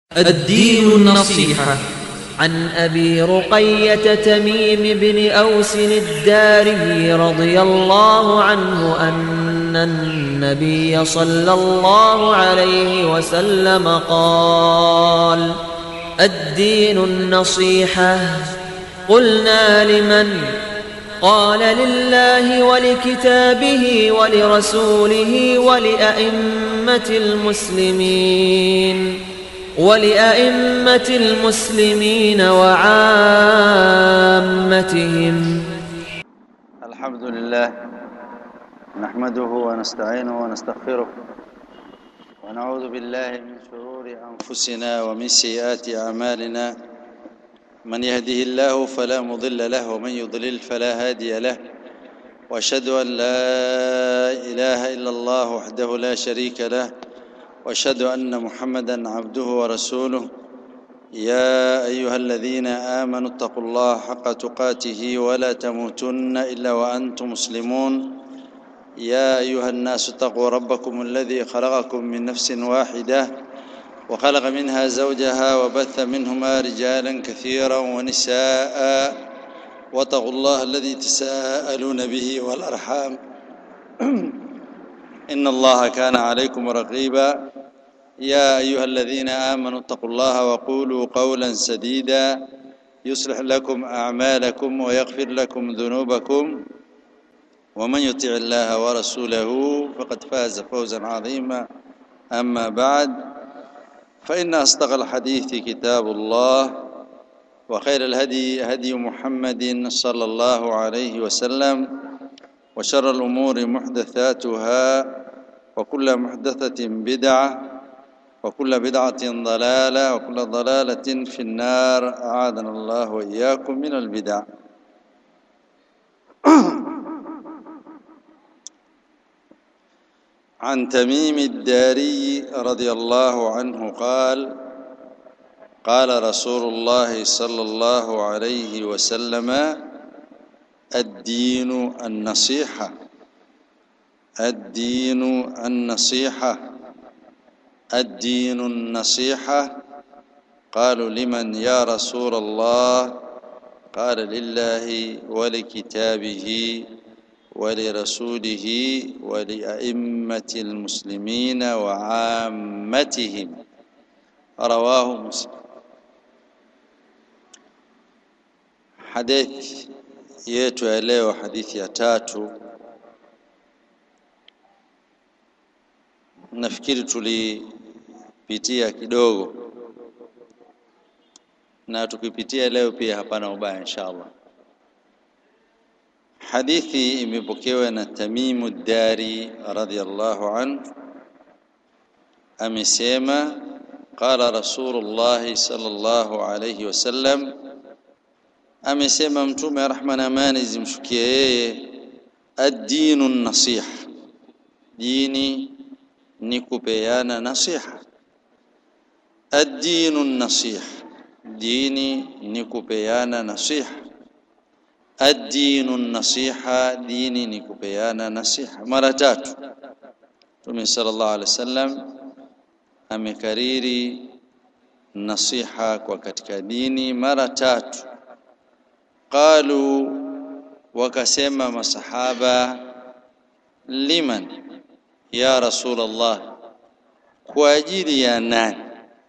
الدين النصيحة عن ابي رقيه تميم بن اوس الداري رضي الله عنه ان النبي صلى الله عليه وسلم قال الدين النصيحه قلنا لمن قال لله ولكتابه ولرسوله ولائمه المسلمين ولأئمة المسلمين وعامتهم الحمد لله نحمده ونستعينه ونستغفره ونعوذ بالله من شرور أنفسنا ومن سيئات أعمالنا من يهده الله فلا مضل له ومن يضلل فلا هادي له واشهد ان لا اله الا الله وحده لا شريك له واشهد ان محمدا عبده ورسوله يا ايها الذين امنوا اتقوا الله حق تقاته ولا تموتن الا وانتم مسلمون يا ايها الناس اتقوا ربكم الذي خلقكم من نفس واحده وخلق منها زوجها وبث منهما رجالا كثيرا ونساء واتقوا الله الذي تساءلون به والارحام ان الله كان عليكم رقيبا يا ايها الذين امنوا اتقوا الله وقولوا قولا سديدا يصلح لكم اعمالكم ويغفر لكم ذنوبكم ومن يطع الله ورسوله فقد فاز فوزا عظيما اما بعد فان اصدق الحديث كتاب الله وخير الهدي هدي محمد صلى الله عليه وسلم وشر الأمور محدثاتها وكل محدثة بدعة وكل بدعة ضلالة وكل ضلالة في النار أعاذنا الله وإياكم من البدع عن تميم الداري رضي الله عنه قال قال رسول الله صلى الله عليه وسلم الدين النصيحة الدين النصيحة الدين النصيحة قالوا لمن يا رسول الله قال لله ولكتابه ولرسوله ولأئمة المسلمين وعامتهم رواه مسلم hadithi yetu ya leo hadithi ya tatu nafikiri tulipitia kidogo na tukipitia leo pia hapana ubaya inshallah hadithi imepokewa na Tamimu Dari radhiyallahu anhu amesema qala Rasulullah sallallahu alayhi wasallam amesema mtume rahma na amani zimshukie yeye ad-dinu nasiha dini ni kupeana nasiha ad-dinu nasiha dini ni kupeana nasiha ad-dinu nasiha dini ni kupeana nasiha mara tatu Mtume sallallahu alaihi wasallam amekariri nasiha kwa katika dini mara tatu qalu wakasema masahaba liman ya rasulullah kwa ajili ya nani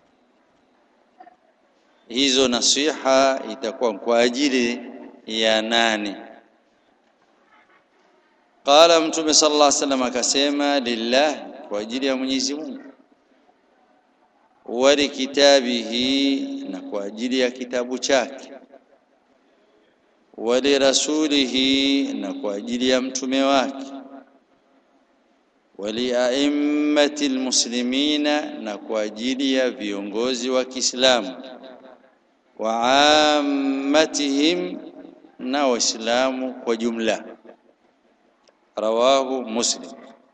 hizo nasiha itakuwa kwa ajili ya nani qala mtume sallallahu alaihi wasallam akasema lillah kwa ajili ya Mwenyezi Mungu wa kitabihi na kwa ajili ya kitabu chake walirasulihi na kwa ajili ya mtume wake waliaimmati almuslimina na kwa ajili ya viongozi wa Kiislamu wa ammatihim na waislamu kwa jumla rawahu muslim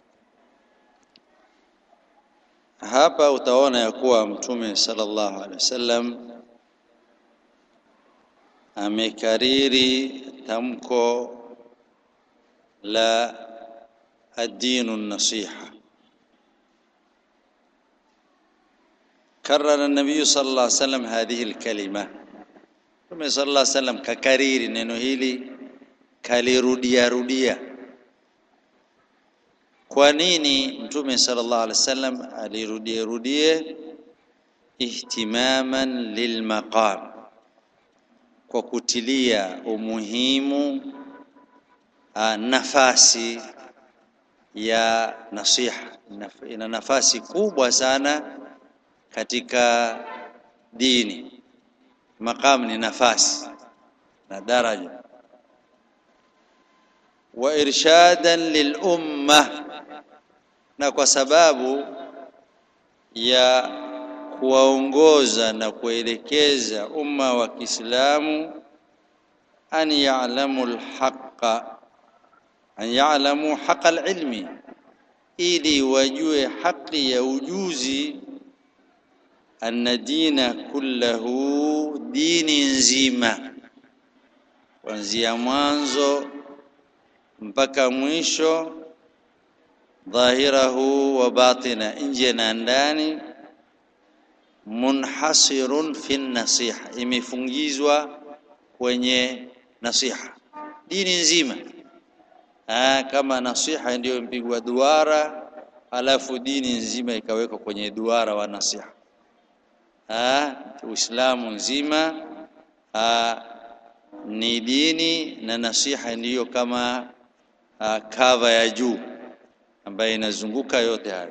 hapa utaona ya kuwa mtume sallallahu alaihi wasallam amekariri tamko la ad-dinu nasiha karara an-nabiy sallallahu alaihi wasallam hadhihi al-kalima Mtume sallallahu alaihi wasallam kakariri neno hili kalirudia rudia kwa nini mtume sallallahu alaihi wasallam alirudie rudie ihtimaman lilmaqam kwa kutilia umuhimu a, nafasi ya nasiha ina nafasi kubwa sana katika dini maqam ni nafasi na daraja wa irshadan lil umma na kwa sababu ya kuwaongoza na kuelekeza umma wa Kiislamu an ya'lamu al-haqqa an ya'lamu haqqa al-ilmi ili wajue haki ya ujuzi anna dina kullahu dini nzima kuanzia mwanzo mpaka mwisho dhahirahu wa batina nje na ndani munhasirun fi nasiha imefungizwa kwenye nasiha dini nzima Aa, kama nasiha ndiyo mpigwa duara alafu dini nzima ikawekwa kwenye duara wa nasiha Aa, Uislamu nzima aa, ni dini na nasiha ndiyo kama aa, kava ya juu ambayo inazunguka yote hayo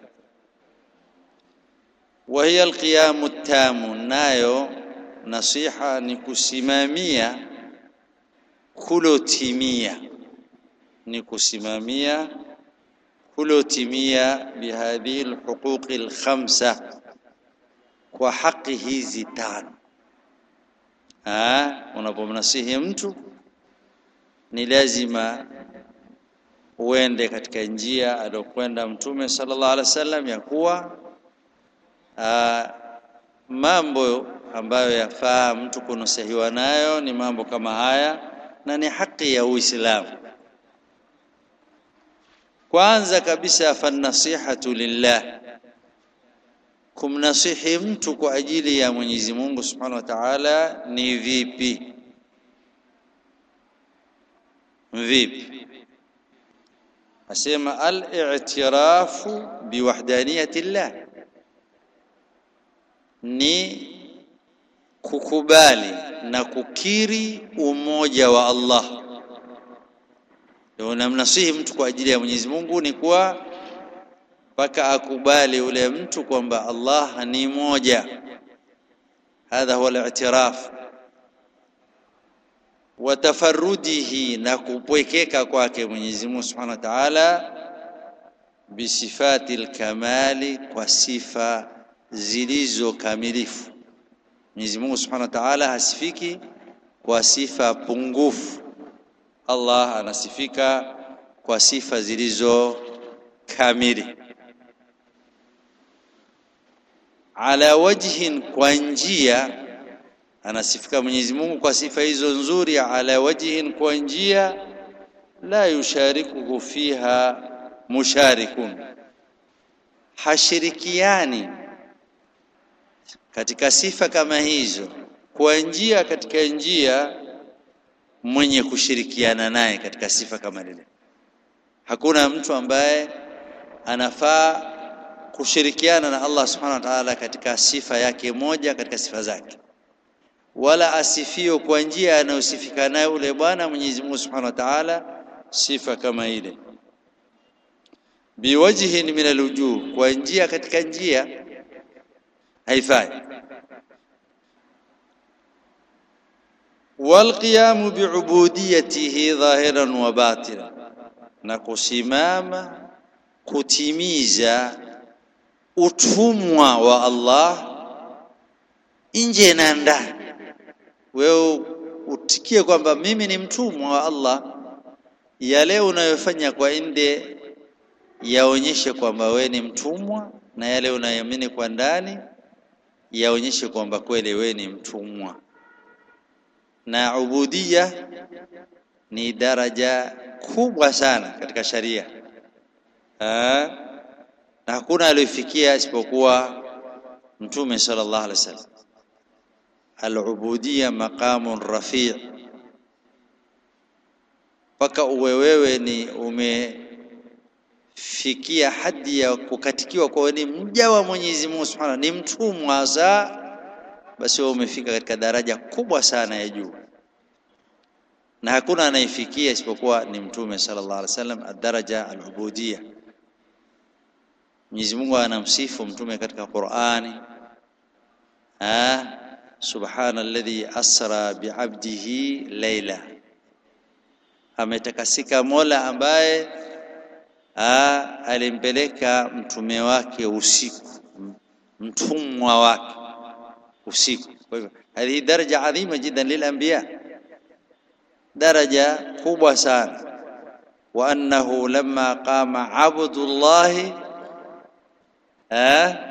wa hiya alqiyamu tamu nayo nasiha ni kusimamia kulotimia ni kusimamia kulotimia bihadhihi alhuquqi alkhamsa kwa haki hizi tano unapomnasihi mtu ni lazima uende katika njia aliyokwenda mtume sallallahu alaihi wasallam ya kuwa aa, mambo ambayo yafaa mtu kunusahiwa nayo ni mambo kama haya na ni haki ya Uislamu kwanza kabisa fanasihatu lillah kumnasihi mtu kwa ajili ya Mwenyezi Mungu Subhanahu wa Ta'ala ni vipi vipi asema al-i'tirafu biwahdaniyati llah ni kukubali na kukiri umoja wa Allah ndio unamnasihi mtu kwa ajili ya Mwenyezi Mungu ni kuwa mpaka akubali ule mtu kwamba Allah ni moja hadha huwa al-i'tiraf wa tafarrudihi na kupwekeka kwake Mwenyezi Mungu Subhanahu wa Ta'ala bisifati al-kamali kwa sifa zilizo kamilifu Mwenyezi Mungu Subhanahu wa Ta'ala hasifiki kwa sifa pungufu Allah anasifika kwa sifa zilizo kamili ala wajhin kwa njia anasifika Mwenyezi Mungu kwa sifa hizo nzuri ala wajhin kwa njia la yusharikuhu fiha musharikun hashirikiani katika sifa kama hizo kwa njia katika njia mwenye kushirikiana naye katika sifa kama lile hakuna mtu ambaye anafaa kushirikiana na Allah subhanahu wa ta'ala katika sifa yake moja katika sifa zake wala asifio kwa njia anayosifika nayo ule bwana Mwenyezi Mungu subhanahu wa ta'ala sifa kama ile biwajhin min alwujuh kwa njia katika njia haifai والقيام بعبوديته ظاهرا وباطنا na kusimama kutimiza utumwa wa Allah nje na ndani wewe utikie kwamba mimi ni mtumwa wa Allah yale unayofanya kwa nje yaonyeshe kwamba wewe ni mtumwa na yale unayoamini kwa ndani yaonyeshe kwamba kweli wewe ni mtumwa na ubudia ni daraja kubwa sana katika sharia ha? na hakuna aliyofikia isipokuwa mtume sallallahu alaihi wasallam al-ubudiyya maqamun rafi' mpaka uwe wewe ni umefikia hadi ya kukatikiwa kwa ni mja wa Mwenyezi Mungu Subhanahu ni mtumwa hasa basi wewe umefika katika daraja kubwa sana ya juu na hakuna anayefikia isipokuwa ni mtume sallallahu alaihi wasallam ad-daraja al-ubudiyya Mwenyezi Mungu anamsifu mtume katika Qur'ani ah subhana alladhi asra bi'abdihi layla ametakasika Mola ambaye ah alimpeleka mtume wake usiku mtumwa wake usiku kwa hivyo hii daraja adhima jiddan lil anbiya daraja kubwa sana wa annahu lamma qama abdullahi eh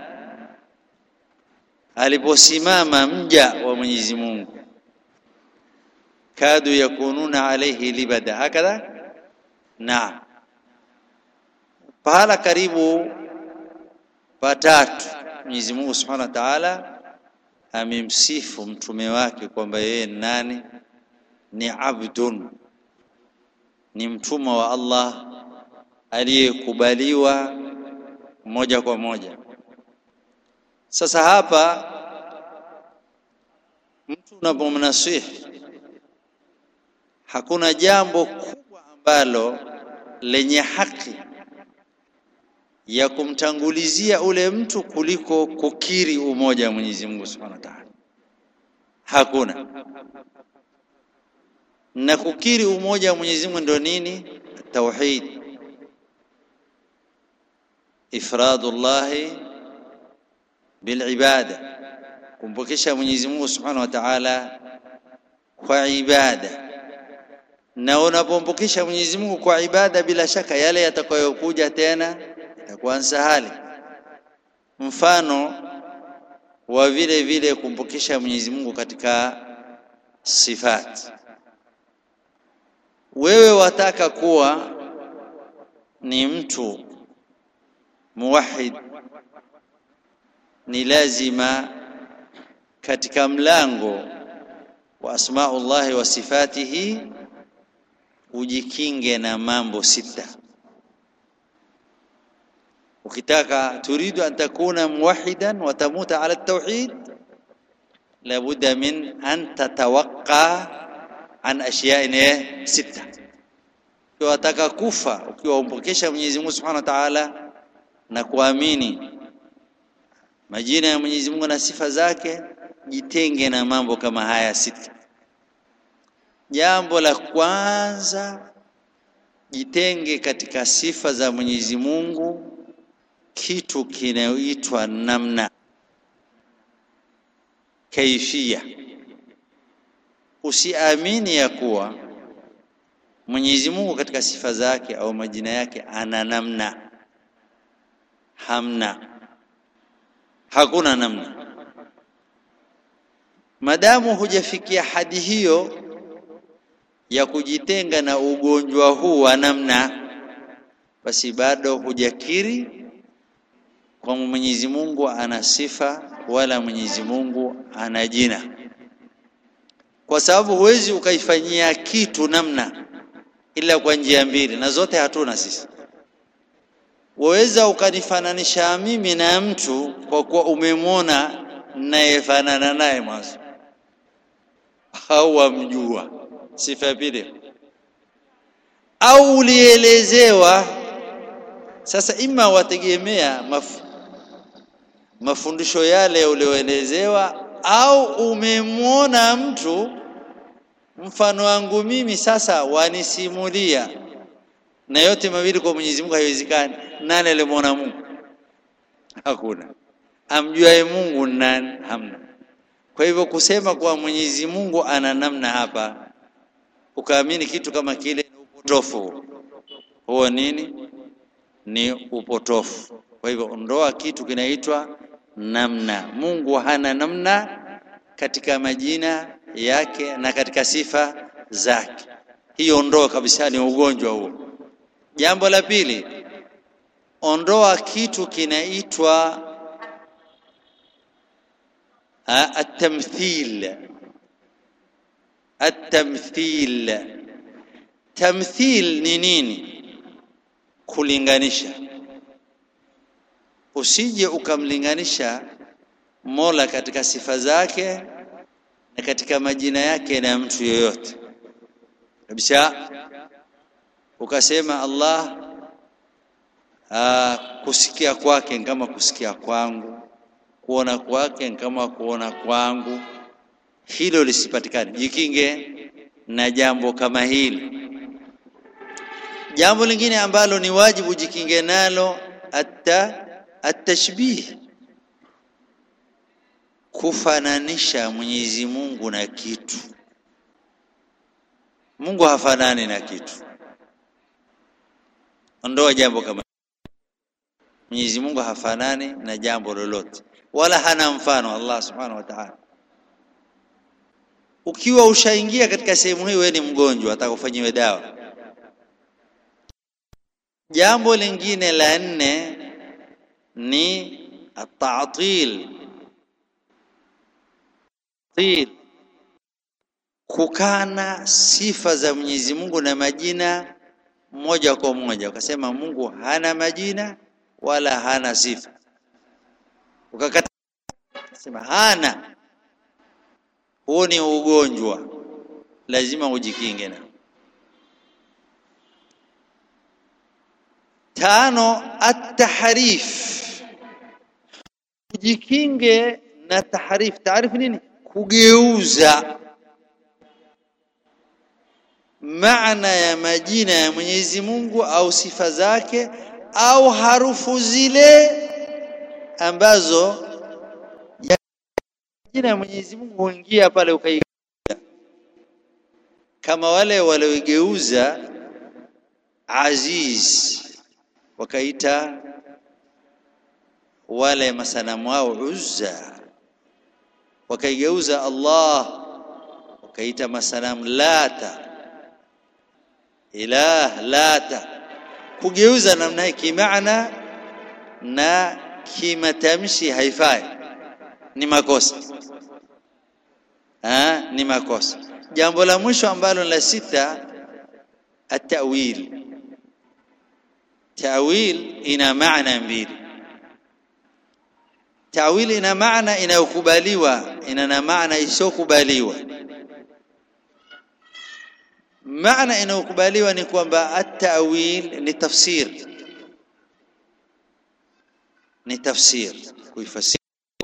aliposimama mja wa Mwenyezi Mungu kadu yakununa alayhi libada hakadha naam pahala karibu patatu Mwenyezi Mungu Subhanahu wa Ta'ala amemsifu mtume wake kwamba yeye nani ni abdun ni mtumwa wa Allah aliyekubaliwa moja kwa moja sasa hapa mtu unapomnasihi hakuna jambo kubwa ambalo lenye haki ya kumtangulizia ule mtu kuliko kukiri umoja wa Mwenyezi Mungu Subhanahu wa Ta'ala hakuna na kukiri umoja wa Mwenyezi Mungu ndio nini tauhid ifradullahi bilibada kumpokesha Mwenyezi Mungu Subhanahu wa Ta'ala kwa ibada na unapompokesha Mwenyezi Mungu kwa ibada bila shaka yale yatakayokuja tena itakuwa sahali mfano wa vile vile kumpokesha Mwenyezi Mungu katika sifati wewe wataka kuwa ni mtu muwahid ni lazima katika mlango wa asmaullahi wa sifatihi ujikinge na mambo sita ukitaka turidu an takuna muwahidan wa tamuta ala tauhid labudda min an tatawaqqa an ashya'in sita ukiwa wataka kufa ukiwa umpokesha Mwenyezi Mungu Subhanahu wa Ta'ala na kuamini majina ya Mwenyezi Mungu na sifa zake jitenge na mambo kama haya sita jambo la kwanza jitenge katika sifa za Mwenyezi Mungu kitu kinayoitwa namna kaifia usiamini ya kuwa Mwenyezi Mungu katika sifa zake au majina yake ana namna hamna hakuna namna madamu hujafikia hadi hiyo ya kujitenga na ugonjwa huu wa namna basi bado hujakiri kwa Mwenyezi Mungu ana sifa wala Mwenyezi Mungu ana jina kwa sababu huwezi ukaifanyia kitu namna ila kwa njia mbili na zote hatuna sisi waweza ukanifananisha mimi na mtu kwa kuwa umemwona nayefanana naye mwanzo au wamjua sifa ya pili au ulielezewa sasa ima wategemea maf, mafundisho yale ulioelezewa au umemwona mtu mfano wangu mimi sasa wanisimulia na yote mawili kwa Mwenyezi Mungu haiwezekani nani alimwona Mungu hakuna amjuaye Mungu nani hamna kwa hivyo kusema kwa Mwenyezi Mungu ana namna hapa ukaamini kitu kama kile ni upotofu huo nini ni upotofu kwa hivyo ondoa kitu kinaitwa namna Mungu hana namna katika majina yake na katika sifa zake hiyo ondoa kabisa ni ugonjwa huo jambo la pili ondoa kitu kinaitwa التمثيل التمثيل tamthil ni nini kulinganisha usije ukamlinganisha mola katika sifa zake na katika majina yake na mtu yoyote kabisa ukasema allah aa, kusikia kwake kama kusikia kwangu kuona kwake kama kuona kwangu hilo lisipatikane jikinge na jambo kama hili jambo lingine ambalo ni wajibu jikinge nalo atta atashbih kufananisha Mwenyezi Mungu na kitu Mungu hafanani na kitu ondoa jambo kama Mwenyezi Mungu hafanani na jambo lolote wala hana mfano Allah subhanahu wa ta'ala ukiwa ushaingia katika sehemu hii wewe ni mgonjwa atakufanyiwe dawa jambo lingine la nne ni at-ta'til kukana sifa za Mwenyezi Mungu na majina moja kwa moja ukasema Mungu hana majina wala hana sifa ukakata sema hana huo ni ugonjwa lazima ujikinge na tano at-tahrif ujikinge na tahrif taarif nini kugeuza maana ya majina ya Mwenyezi Mungu au sifa zake au harufu zile ambazo jina ya Mwenyezi Mungu huingia pale ukaigeuza kama wale walioigeuza aziz wakaita wale masanamu wao Uzza wakaigeuza Allah wakaita masanamu Lata ilah Lata kugeuza namna hii kimaana na kimatamshi haifai ni makosa ha, ni makosa jambo la mwisho ambalo la sita at-ta'wil ta'wil ina maana mbili ta'wil ina maana inayokubaliwa ina na maana isiyokubaliwa maana inayokubaliwa ni kwamba at-ta'wil ni tafsir ni tafsir kuifasiri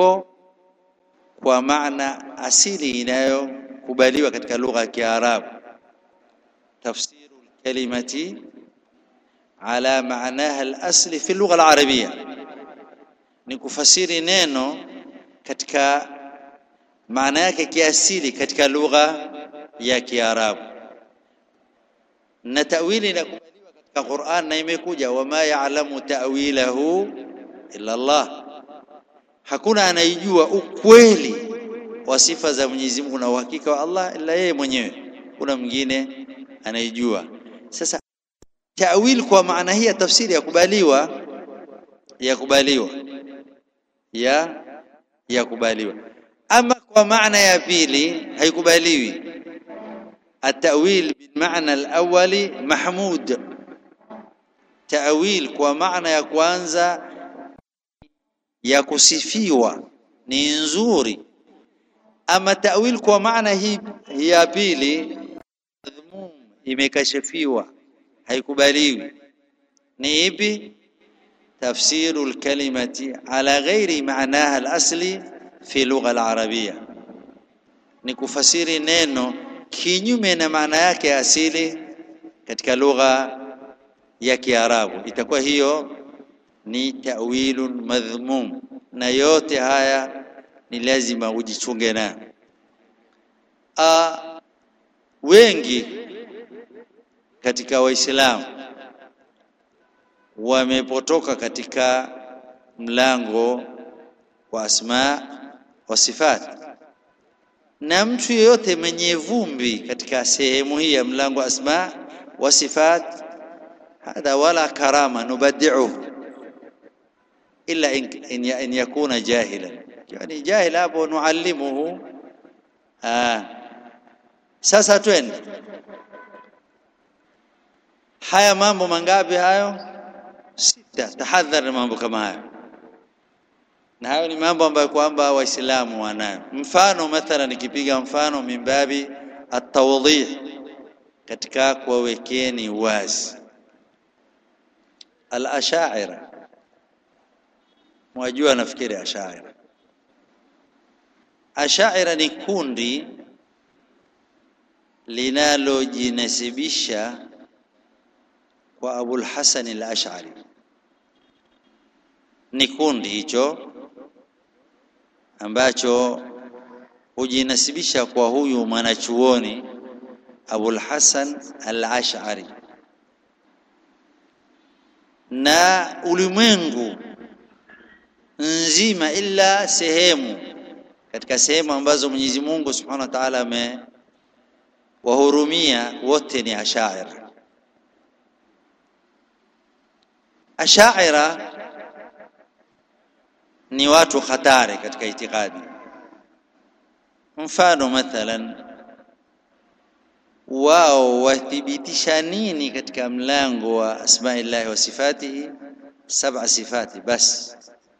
kwa maana asili inayokubaliwa katika lugha ya Kiarabu tafsiru kalimati ala maanaha al-asli fi lugha al-arabiyya ni kufasiri neno katika maana yake kiasili katika lugha ya Kiarabu na tawili inakubaliwa katika Qur'an na imekuja wama ya'lamu ta'wilahu illa Allah hakuna anayejua ukweli wa sifa za Mwenyezi Mungu na uhakika wa Allah ila yeye mwenyewe kuna mwingine anayejua sasa ta'wil kwa maana hii ya tafsiri ya kubaliwa ya kubaliwa ya ya kubaliwa ama kwa maana ya pili haikubaliwi التأويل بالمعنى الأولي محمود تأويل kwa maana ya kwanza ya kusifiwa ni nzuri ama ta'wil kwa maana hii ya pili madhmum imekashifiwa haikubaliwi ni ipi tafsiru alkalimati ala ghairi maanaha alasli fi lugha alarabia ni kufasiri neno kinyume na maana yake asili katika lugha ya Kiarabu itakuwa hiyo ni ta'wilun madhmum na yote haya ni lazima ujichunge na a wengi katika waislamu wamepotoka katika mlango wa asma wa sifat na mtu yeyote mwenye vumbi katika sehemu hii ya mlango wa asma wa sifat hadha wala karama nubadi'uhu illa in, in, in yakuna jahilan ikiwa ni jahil hapo nuallimuhu ah sasa twende haya mambo mangapi hayo sita tahadhari mambo kama hayo na hayo ni mambo ambayo kwamba waislamu wanayo mfano mathala nikipiga mfano mimbabi atawdih katika kuwawekeni wazi al-ashaira mwajua nafikiri ashaira ashaira ni kundi linalojinasibisha kwa Abul Hasan al-Ash'ari ni kundi hicho ambacho hujinasibisha kwa huyu mwanachuoni Abul Hasan al-Ash'ari na ulimwengu nzima ila sehemu katika sehemu ambazo Mwenyezi Mungu Subhanahu wa Ta'ala amewahurumia wote ni ashaira ashaira ni watu hatari katika itikadi mfano mathalan wao wathibitisha nini katika mlango wa asma'illahi wa sifatihi saba sifati basi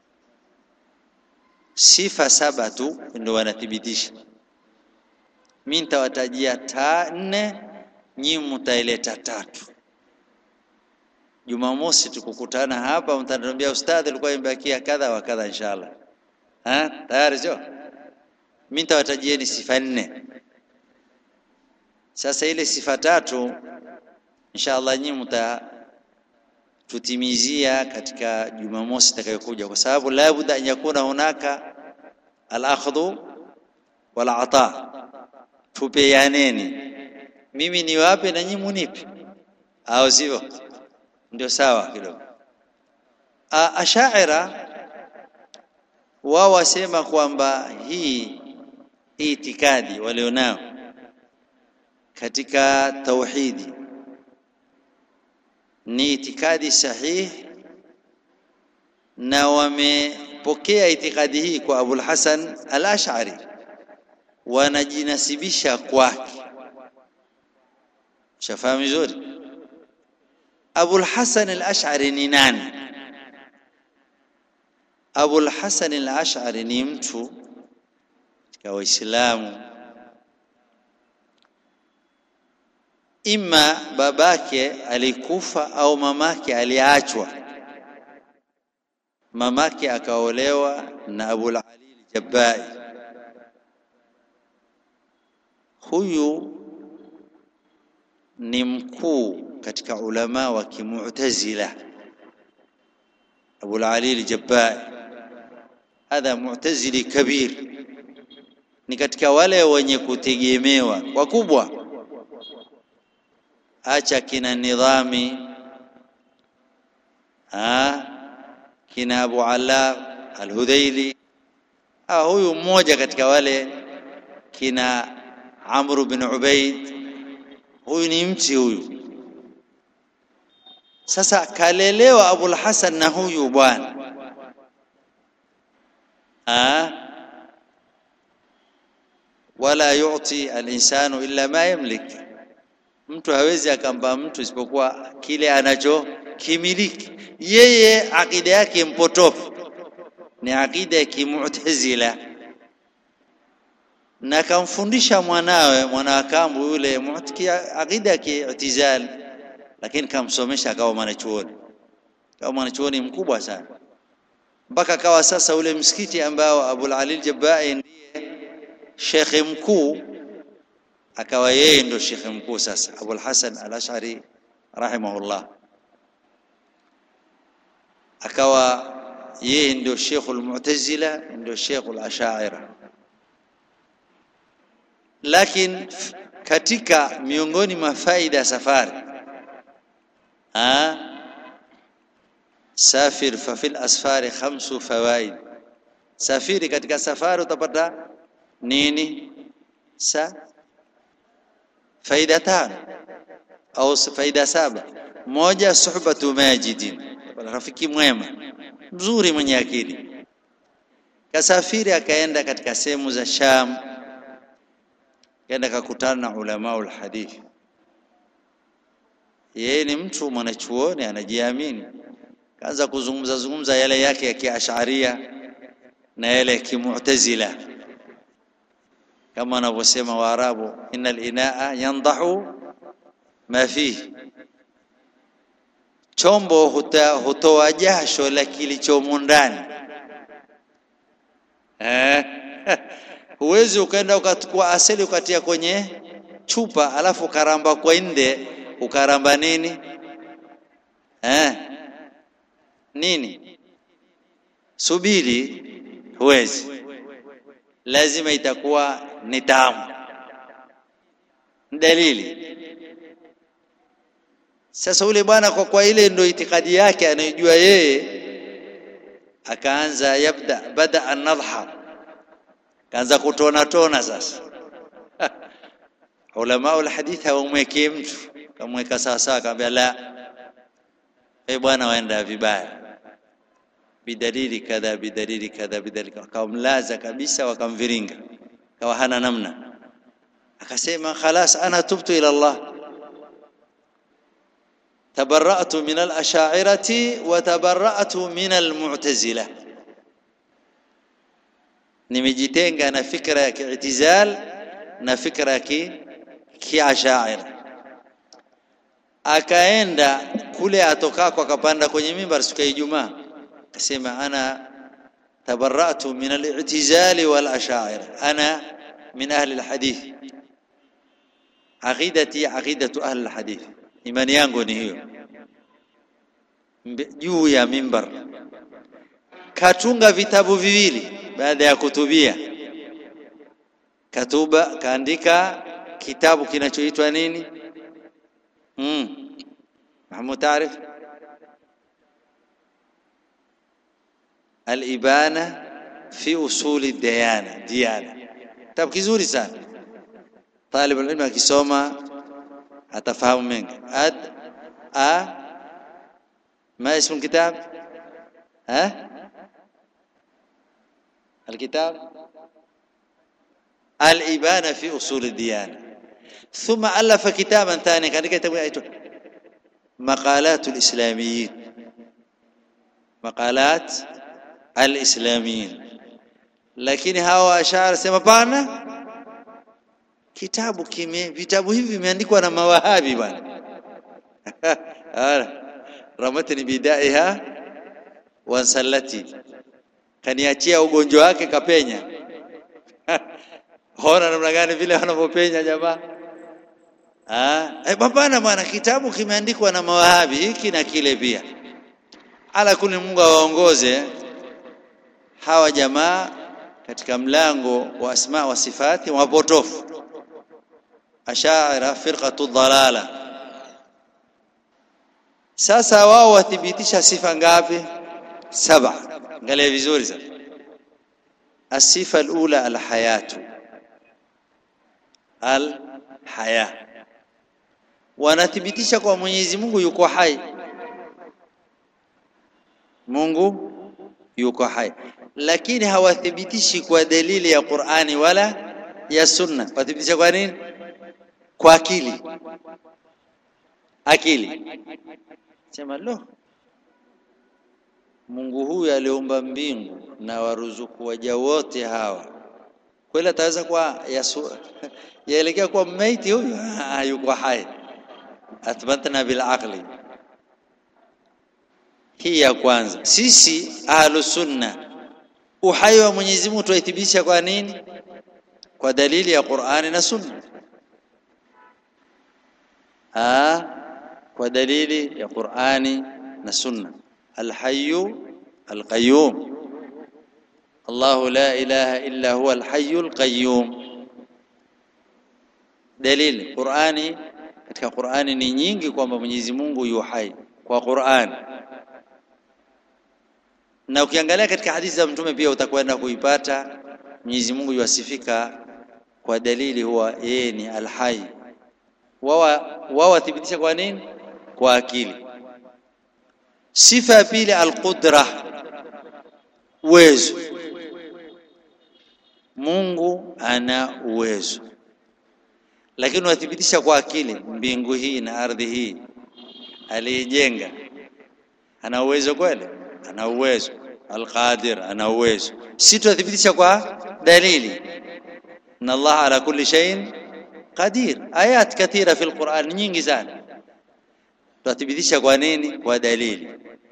sifa saba tu ndio wanathibitisha mimi nitawatajia ta nne nyinyi mtaileta tatu Jumamosi tukukutana hapa mtaniambia ustadhi alikuwa imebakia kadha wa kadha inshallah. Ha? Tayari sio? Mimi nitawatajieni sifa nne. Sasa ile sifa tatu inshallah nyinyi mta tutimizia katika Jumamosi itakayokuja kwa sababu la budda an yakuna hunaka al-akhdhu wal ata. Tupeaneni. Mimi niwape na nyinyi munipe. Au sivyo? ndio sawa kidogo ashaira wao wasema kwamba hii itikadi walionao katika tauhidi ni itikadi sahihi na wamepokea itikadi hii kwa Abul Hasan al-Ash'ari wanajinasibisha kwake shafahamu vizuri Abul Hasan al-Ash'ari ni nani? Abul Hasan al-Ash'ari ni mtu katika Waislamu, ima babake alikufa au mamake aliachwa. Mamake akaolewa na Abul Ali al-Jabbai. Huyu ni mkuu katika ulama wa kimu'tazila Abu Ali al-Jabbai hadha mu'tazili kabir ni katika wale wenye kutegemewa wakubwa acha kina nidhami ah kina Abu Ala al-Hudhaili ah huyu mmoja katika wale kina Amr bin Ubaid huyu ni mti huyu sasa kalelewa Abul Hasan na huyu bwana ah wala yu'ti al-insanu illa ma yamlik mtu hawezi akampa mtu isipokuwa kile anacho kimiliki yeye akida yake mpotofu ni akida ya kimu'tazila na kamfundisha mwanawe mwanawakambu yule mu'tikia akida ya ki'tizal lakini kamsomesha akawa mwanachuoni kama mwanachuoni mkubwa sana mpaka akawa sasa ule msikiti ambao Abul Ali al-Jabbai ndiye shekhe mkuu akawa yeye ndo shekhe mkuu sasa Abul Hasan al-Ash'ari rahimahullah akawa yeye ndio Sheikhul Mu'tazila ndio Sheikhul Ash'ari lakini katika miongoni mwa faida ya safari ah safir fa fil asfari khamsu fawaid safiri katika safari utapata nini sa faida tano au faida saba moja suhbatu majidin rafiki mwema mzuri mwenye akili kasafiri akaenda katika sehemu za Sham, kaenda kakutana na ulamaul hadithi. Yeye ni mtu mwanachuoni anajiamini, kaanza kuzungumza zungumza yale yake ya kiasharia na yale ya kimu'tazila, kama wanavyosema Waarabu, innal inaa yandahu ma fihi, chombo huta, hutoa jasho la kilichomo ndani eh. Huwezi ukaenda ukachukua asali ukatia kwenye chupa alafu ukaramba kwa nde ukaramba nini eh? Nini? Subiri, huwezi, lazima itakuwa ni tamu. Dalili sasa, ule bwana kwa kwa ile ndio itikadi yake anayojua yeye, akaanza yabda bada an-nadhha kaanza kutona tona sasa. Ulama ul hadith hawamwekee mtu, kamweka sawa sawa, akamwambia la, e bwana, waenda vibaya, bidalili kadha bidalili kadha bidalili, wakamlaza kabisa, wakamviringa, kawa hana namna. Akasema khalas, ana tubtu ila Allah tabarra'tu min al-ash'ariyati wa tabarra'tu min al-mu'tazila nimejitenga na fikra ya kiitizal na fikra ya kiashaira. Akaenda kule atokako, akapanda kwenye mimbar siku ya Ijumaa, akasema ana tabarra'tu min al-i'tizali wal ashaira, ana min ahli al-hadith, aqidati aqidatu ahli al-hadith, imani yangu ni hiyo. Juu ya mimbar katunga vitabu viwili baada ya kutubia katuba kaandika kitabu kinachoitwa nini? Mm. Mahmud taarif Al-Ibana fi usuli diyana diyana, kitabu kizuri sana. Talib ilmu akisoma atafahamu mengi. ad a ma ismu kitab ha الكتاب الإبانة في أصول الديانة ثم ألف كتابا ثانيا كان كتاب مقالات الإسلاميين مقالات الإسلاميين lakini hawa ashara sema pana kitabu kime vitabu hivi vimeandikwa na mawahabi bwana ramatni bidaiha wansallati kaniachia ugonjwa wake kapenya. Hona namna gani vile wanavyopenya jamaa. Ah, eh, hapana bwana, kitabu kimeandikwa na mawahabi hiki na kile pia. Ala kuni, Mungu awaongoze hawa jamaa katika mlango wa asma wa sifati wapotofu, ashaira firqatu dhalala. Sasa wao wathibitisha sifa ngapi? Saba. Angalia vizuri sana. Asifa alula alhayatu, alhaya, wanathibitisha kwa Mwenyezi Mungu yuko hai. Mungu yuko hai, lakini hawathibitishi kwa dalili ya Qur'ani wala ya Sunna. Wathibitisha kwa nini? Kwa akili. Akili sema lo Mungu huyu aliumba mbingu na waruzuku waja wote hawa, kweli ataweza kuwa yaelekea kuwa maiti huyu? Yuko hai. Athbatna bil aqli. Hii ya kwanza. Sisi ahlu sunna, uhai wa Mwenyezi Mungu tuithibitisha kwa nini? Kwa dalili ya Qur'ani na Sunna. Ah, kwa dalili ya Qur'ani na Sunna. Alhayyu alqayyum, Allahu la ilaha illa huwa alhayyu alqayyum. Dalili Qur'ani, katika Qur'ani ni nyingi kwamba Mwenyezi Mungu yu hai kwa Qur'ani, na ukiangalia katika hadithi za Mtume pia utakwenda kuipata Mwenyezi Mungu yuasifika kwa dalili huwa yeye ni alhai. Wao wao wathibitisha kwa nini? Kwa akili. Sifa ya pili alqudra, uwezo. Mungu ana uwezo, lakini wathibitisha kwa akili mbingu hii na ardhi hii aliyejenga ana uwezo kweli? Ana uwezo. Alqadir ana uwezo. Si tuthibitisha kwa dalili, inna Allah ala kulli shay'in qadir. Ayat kathira fi alquran, nyingi sana. Tuthibitisha kwa nini? Kwa dalili.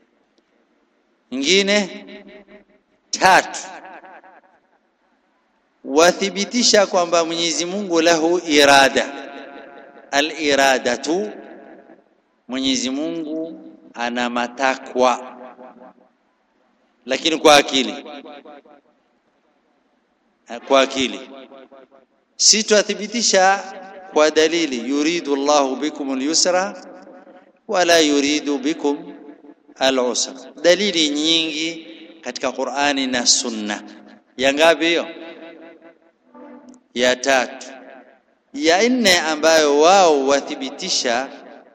Nyingine tatu, wathibitisha kwamba Mwenyezi Mungu lahu irada. Al-iradatu, Mwenyezi Mungu ana matakwa lakini kwa akili, kwa akili. Si twathibitisha kwa dalili, yuridu Allahu bikum al-yusra wala yuridu bikum al-usra. Dalili nyingi katika Qur'ani na Sunna. Ya ngapi hiyo? Ya tatu. Ya nne ambayo wao wathibitisha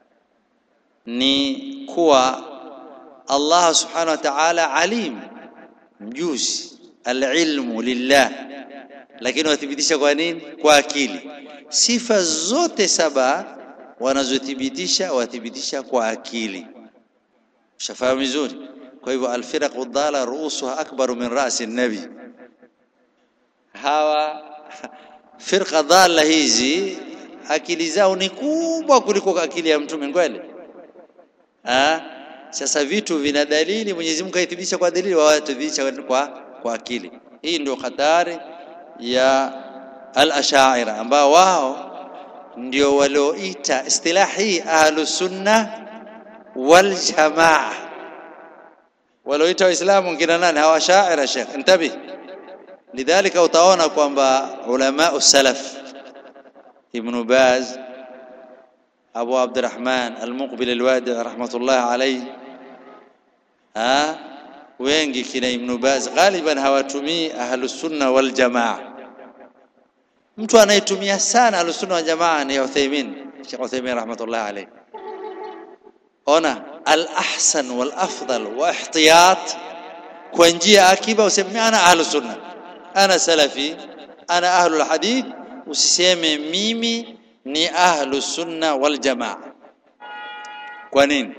ni kuwa Allah subhanahu wa ta'ala alim, mjuzi, alilmu lillah, lakini wathibitisha kwa nini? Kwa akili. Sifa zote saba wanazothibitisha wathibitisha kwa akili. Ushafahamu vizuri? Kwa hivyo alfiraqu dhalla ruusuha akbaru min rasi nabi, hawa firqa dhalla hizi akili zao ni kubwa kuliko akili ya mtume kweli. Ah, sasa vitu vina dalili, Mwenyezi Mungu kaithibitisha kwa dalili, wao wathibitisha kwa kwa akili. Hii ndio hatari ya al-ashaira ambao wao ndio walioita istilahi ahlus sunna wal jamaa, walioita Waislamu kina nani? Hawa ashaira. Sheikh, intabi. Lidhalika utaona kwamba ulama salaf Ibn Baz Abu Abdurrahman Al-Muqbil Al-Wadi rahmatullah alayhi, ha wengi kina Ibn Baz ghaliban hawatumii ahlus sunna wal jamaa. Mtu anayetumia sana ahlus sunna wal jamaa ni Uthaymeen, Sheikh Uthaymeen rahmatullah alayhi. Ona al-ahsan wal afdal wa ihtiyat kwa njia akiba, useme ana ahlus sunna, ana salafi, ana ahlul hadith, usiseme mimi ni ahlu sunna wal jamaa. Kwa nini?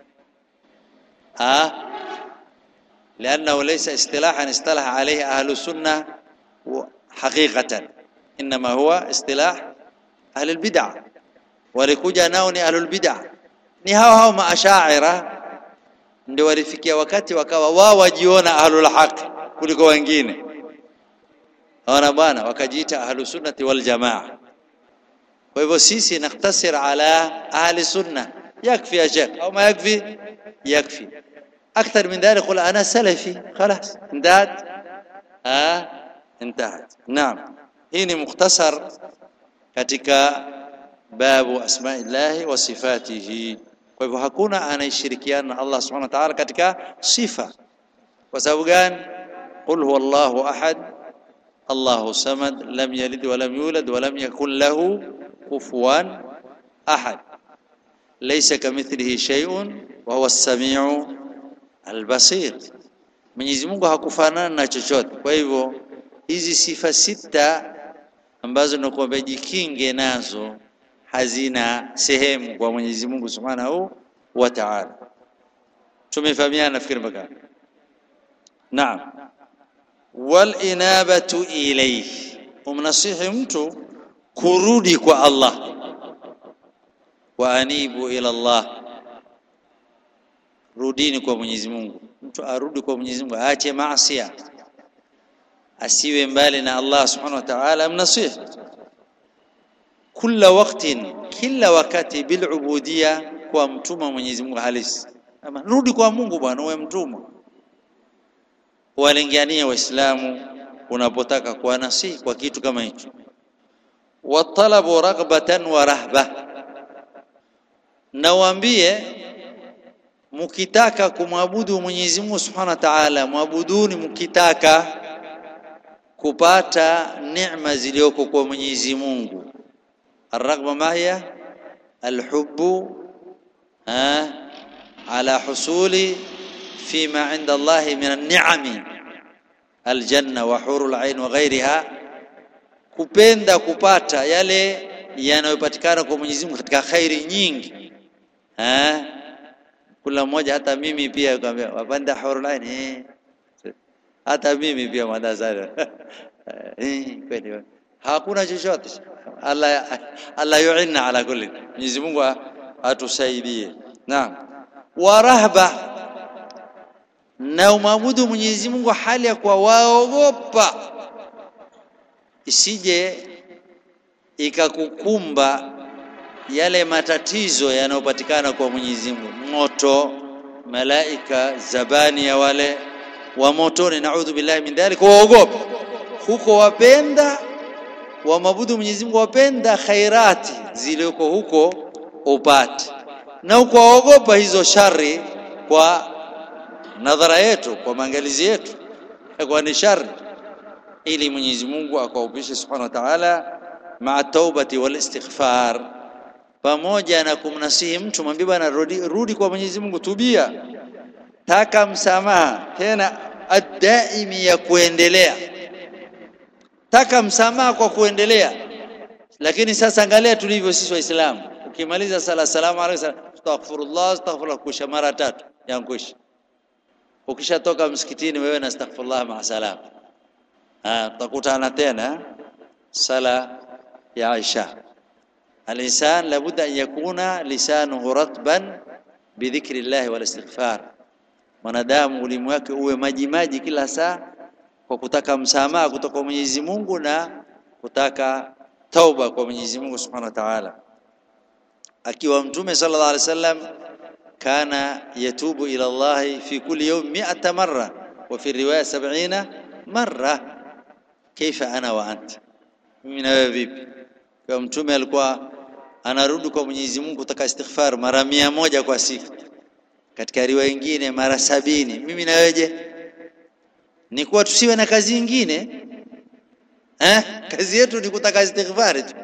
Ah, liannahu laysa istilahan istalaha alayhi ahlu sunna haqiqatan, inma huwa istilah ahli albid'a. Walikuja nao ni ahlu albid'a, ni hao hao maashaira ndio walifikia wakati wakawa wao wajiona ahlul haq kuliko wengine. Ona bwana, wakajiita ahlu sunnati wal jamaa. Kwa hivyo sisi naktasir ala ahli sunna, yakfi ya sheikh au ma yakfi? Yakfi. Akthar min dhalik qul ana salafi, khalas intahat. Ah, intahat. Naam, hii ni mukhtasar katika babu asmaillahi wa sifatihi. Kwa hivyo hakuna anayeshirikiana na Allah subhanahu wa ta'ala katika sifa. Kwa sababu gani? Qul huwa Allahu ahad Allahu samad lam yalid wa lam yulad wa lam yakun lahu kufuwan ahad laysa kamithlihi shay'un wa huwa as-sami'u al-basir. Mwenyezi Mungu hakufanana na chochote. Kwa hivyo hizi sifa sita ambazo nakuambia jikinge nazo hazina sehemu kwa Mwenyezi Mungu Subhanahu wa Ta'ala. Tumefahamiana nafikiri mpaka. Naam. Wal inabatu ilayhi, umnasihi mtu kurudi kwa Allah. Wa anibu ila Allah, rudini kwa Mwenyezi Mungu. Mtu arudi kwa Mwenyezi Mungu, aache maasi, asiwe mbali na Allah Subhanahu wa Ta'ala, mnasihi kila waktin, kila wakati bilubudia, kwa mtuma Mwenyezi Mungu halisi. Ama rudi kwa Mungu bwana, uwe mtumwa, walingania Waislamu unapotaka kuwa nasihi kwa kitu kama hicho. Watalabu raghbatan wa rahba, na waambie mukitaka kumwabudu Mwenyezi Mungu Subhanahu wa Ta'ala, mwabuduni mukitaka kupata neema zilizoko kwa Mwenyezi Mungu. الرغبة ما هي الحب ها على حصول فيما عند الله من النعم الجنة وحور العين وغيرها kupenda kupata yale yanayopatikana kwa Mwenyezi Mungu katika khairi nyingi eh kula mmoja hata mimi pia kwambia wapanda hurul ain eh hata mimi pia madazara eh kweli hakuna chochote Allah Allah yuinna ala kulli Mwenyezi Mungu atusaidie naam wa rahba na umwabudu Mwenyezi Mungu hali ya kuwa waogopa isije ikakukumba yale matatizo yanayopatikana kwa Mwenyezi Mungu moto malaika zabani ya wale wa motoni naudhu billahi min dhalik waogopa huko wapenda wamabudu Mwenyezi Mungu wapenda khairati zilizoko huko upate na huko waogopa hizo shari kwa nadhara yetu kwa maangalizi yetu kwa ni shari ili Mwenyezi Mungu akaupishe subhanahu wa ta'ala maa taubati wal istighfar pamoja na kumnasihi mtu mwambie bwana rudi, rudi kwa Mwenyezi Mungu tubia taka msamaha tena adaimi ya kuendelea taka msamaha kwa kuendelea lakini sasa angalia tulivyo sisi waislamu ukimaliza sala salamu alayhi astaghfirullah astaghfirullah kusha mara tatu yankwisha ukishatoka msikitini wewe na astaghfirullah ma salam ah tutakutana tena sala ya Aisha الانسان لابد ان يكون لسانه رطبا بذكر الله والاستغفار mwanadamu ulimi wake uwe maji maji kila saa kwa kutaka msamaha kutoka kwa Mwenyezi Mungu na kutaka tauba kwa Mwenyezi Mungu Subhanahu wa Ta'ala akiwa mtume sallallahu alaihi wasallam kana yatubu ila Allah fi kulli yawm 100 marra wa fi riwaya 70 marra kaifa ana wa anta mimi na wewe vipi kwa mtume alikuwa anarudi kwa Mwenyezi Mungu kutaka istighfar mara mia moja kwa siku katika riwaya nyingine mara sabini mimi na weje ni kuwa tusiwe na kazi nyingine eh kazi yetu ni kutaka istighfar tu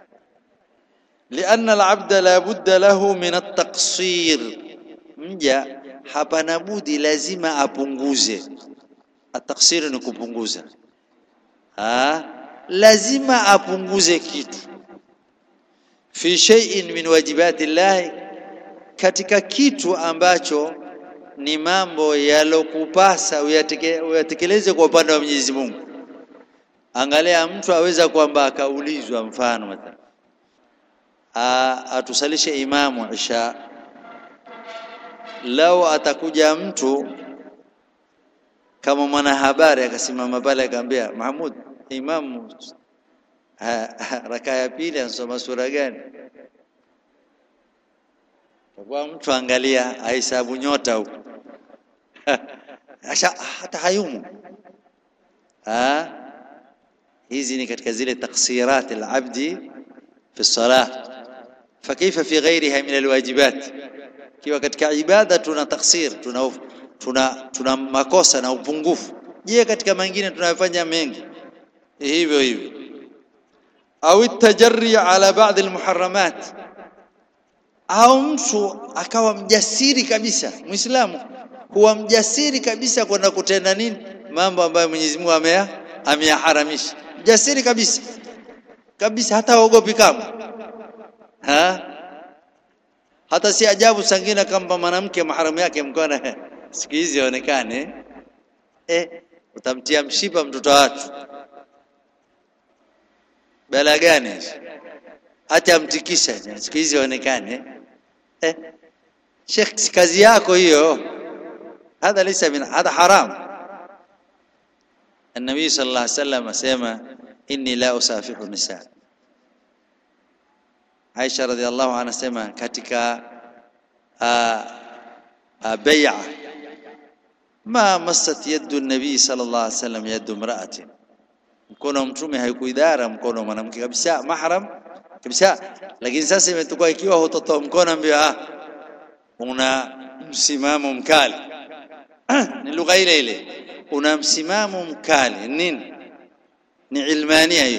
لأن العبد لا بد له من التقصير mja hapana budi lazima apunguze ataksiri ni kupunguza ah lazima apunguze kitu fi shay'in min wajibati llahi katika kitu ambacho ni mambo yalokupasa uyatekeleze kwa upande wa Mwenyezi Mungu angalia mtu aweza kwamba akaulizwa mfano mathalan atusalishe imamu isha lao atakuja mtu kama mwanahabari akasimama pale akamwambia Mahmud imamu raka ya pili anasoma sura gani kwa mtu angalia ahesabu nyota huko asha hata hayumu ha hizi ni katika zile taksirat alabdi fi salah فكيف في غيرها من الواجبات kiwa katika ibada tuna taksir tuna tuna tuna makosa na upungufu je katika mengine tunayofanya mengi hivyo hivyo au tajarri ala baadhi almuharramat au mtu akawa mjasiri kabisa muislamu kuwa mjasiri kabisa kwenda kutenda nini mambo ambayo Mwenyezi Mungu ameya ameyaharamisha mjasiri kabisa kabisa hata ogopi kama ha hata si ajabu sangine kama mwanamke maharamu yake mkona siku hizi onekane eh utamtia mshipa mtoto watu bala gani hata amtikisha siku hizi onekane eh Sheikh si kazi yako hiyo هذا ليس من هذا حرام النبي صلى الله عليه وسلم اسمع اني لا اسافح النساء Aisha radhiallahu anha anasema katika bai'a ma massat yadu nabii sallallahu alaihi wasallam yadu imra'atin mkono wa mtume haikuidhara mkono wa mwanamke kabisa mahram kabisa lakini sasa imetukua ikiwa hutotoa mkono ambio ah una msimamo mkali ni lugha ile ile una msimamo mkali nini ni ilmania hiyo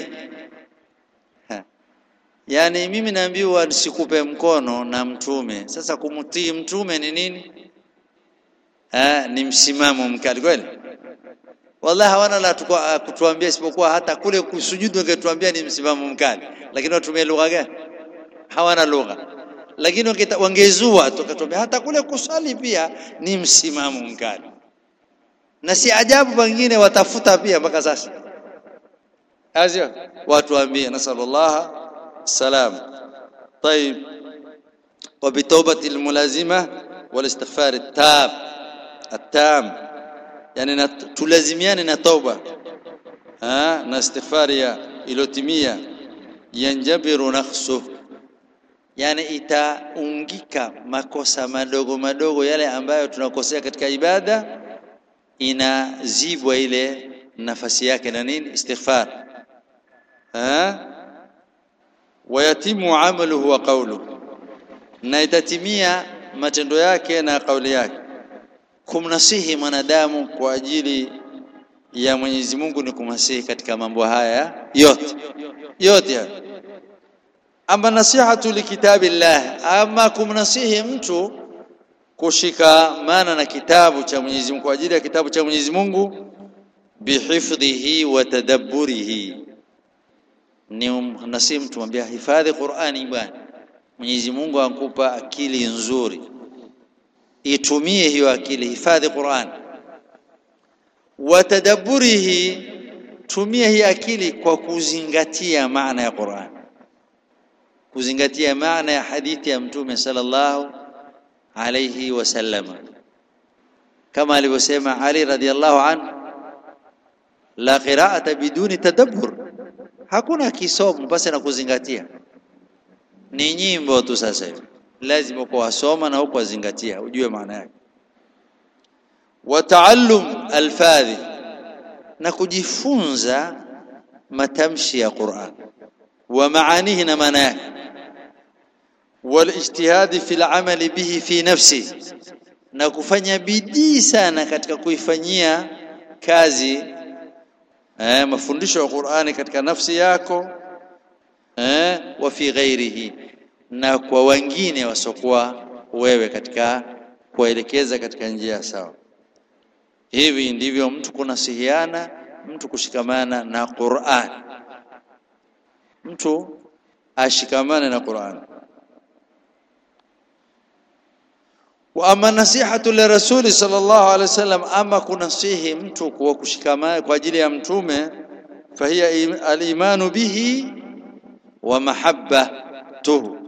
yani mimi naambiwa nisikupe mkono na mtume sasa kumtii mtume ni nini ah ni msimamo mkali kweli wallahi hawana la tukua- kutuambia isipokuwa hata kule kusujudu wangetuambia ni msimamo mkali lakini watumie lugha gani hawana lugha lakini wangeta- wangezua tukatuambia hata kule kusali pia ni msimamo mkali na si ajabu wengine watafuta pia mpaka sasa azio watu waambie nasallallahu salam طيب وبتوبة الملازمة والاستغفار التام التام yani na, tulazimiane na toba ha, na istighfari ya ilotimia yanjabiru nakhsu yani itaungika makosa madogo madogo yale ambayo tunakosea katika ibada inazibwa ile nafasi yake na nini istighfar ha wayatimu amaluhu wa qawluhu na itatimia matendo yake na kauli yake kumnasihi mwanadamu kwa ajili ya Mwenyezi Mungu ni kumnasihi katika mambo haya yote yote haya. ama nasihatu likitabillah ama kumnasihi mtu kushikamana na kitabu cha Mwenyezi Mungu kwa ajili ya kitabu cha Mwenyezi Mungu bihifdhihi wa tadabburihi ni umnasihi mtu mwambia hifadhi Qur'ani bwana Mwenyezi Mungu ankupa akili nzuri itumie hiyo akili hifadhi Qur'an watadabburihi tumia hii akili kwa kuzingatia maana ya Qur'an kuzingatia maana ya hadithi ya mtume sallallahu alayhi wasallama kama alivyosema Ali radhiallahu anhu la qira'ata biduni tadabbur hakuna kisomo basi na kuzingatia ni nyimbo tu sasa hivi lazima kwa wasoma na huko wazingatia ujue maana yake wa taallum alfadhi na kujifunza matamshi ya Qur'an wa maanihi na maana yake والاجتهاد في العمل به في نفسه na kufanya bidii sana katika kuifanyia kazi eh, mafundisho ya Qur'ani katika nafsi yako eh, wa fi ghairihi na kwa wengine wasokuwa wewe katika kuelekeza katika njia sawa hivi ndivyo mtu kunasihiana mtu kushikamana na Qur'an mtu ashikamane na Qur'an wa ama nasihatu li rasuli sallallahu alaihi wasallam ama kunasihi mtu kwa kushikamana kwa ajili ya mtume fahiya im- al-imanu bihi wa mahabbatuhu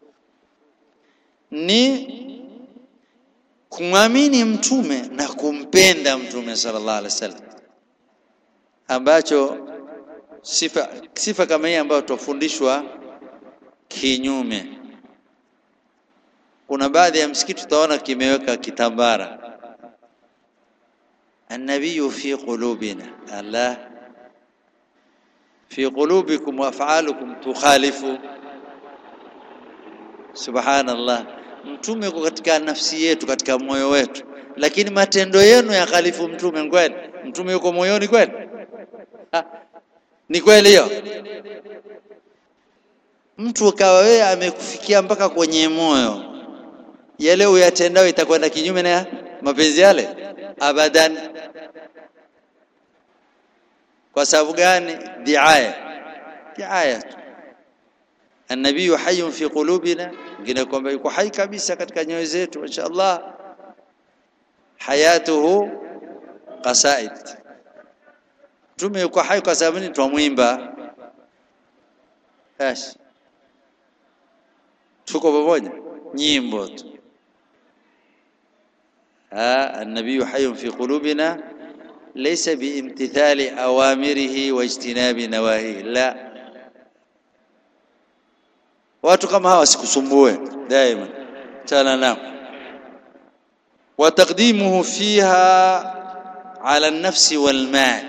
ni kumwamini mtume na kumpenda mtume sallallahu alaihi wasallam ambacho sifa sifa kama hii ambayo tufundishwa kinyume kuna baadhi ya msikiti utaona kimeweka kitambara النبي في قلوبنا الله في قلوبكم وافعالكم تخالف subhanallah mtume uko katika nafsi yetu katika moyo wetu lakini matendo yenu yakhalifu mtume kweli mtume yuko moyoni kweli Ha, ni kweli hiyo mtu ukawa wewe amekufikia mpaka kwenye moyo yale uyatendao itakwenda kinyume na mapenzi yale abadan kwa sababu gani diaya diaya tu النبي حي في قلوبنا ngine kwamba yuko hai kabisa katika nyoyo zetu mashaallah hayatuhu qasaid tume yuko hai kwa sababu ni twamwimba Ash. tuko pamoja nyimbo tu ها النبي حي في قلوبنا ليس بامتثال أوامره واجتناب نواهيه لا watu kama hawa sikusumbue daima tana nao وتقديمه فيها على النفس والمال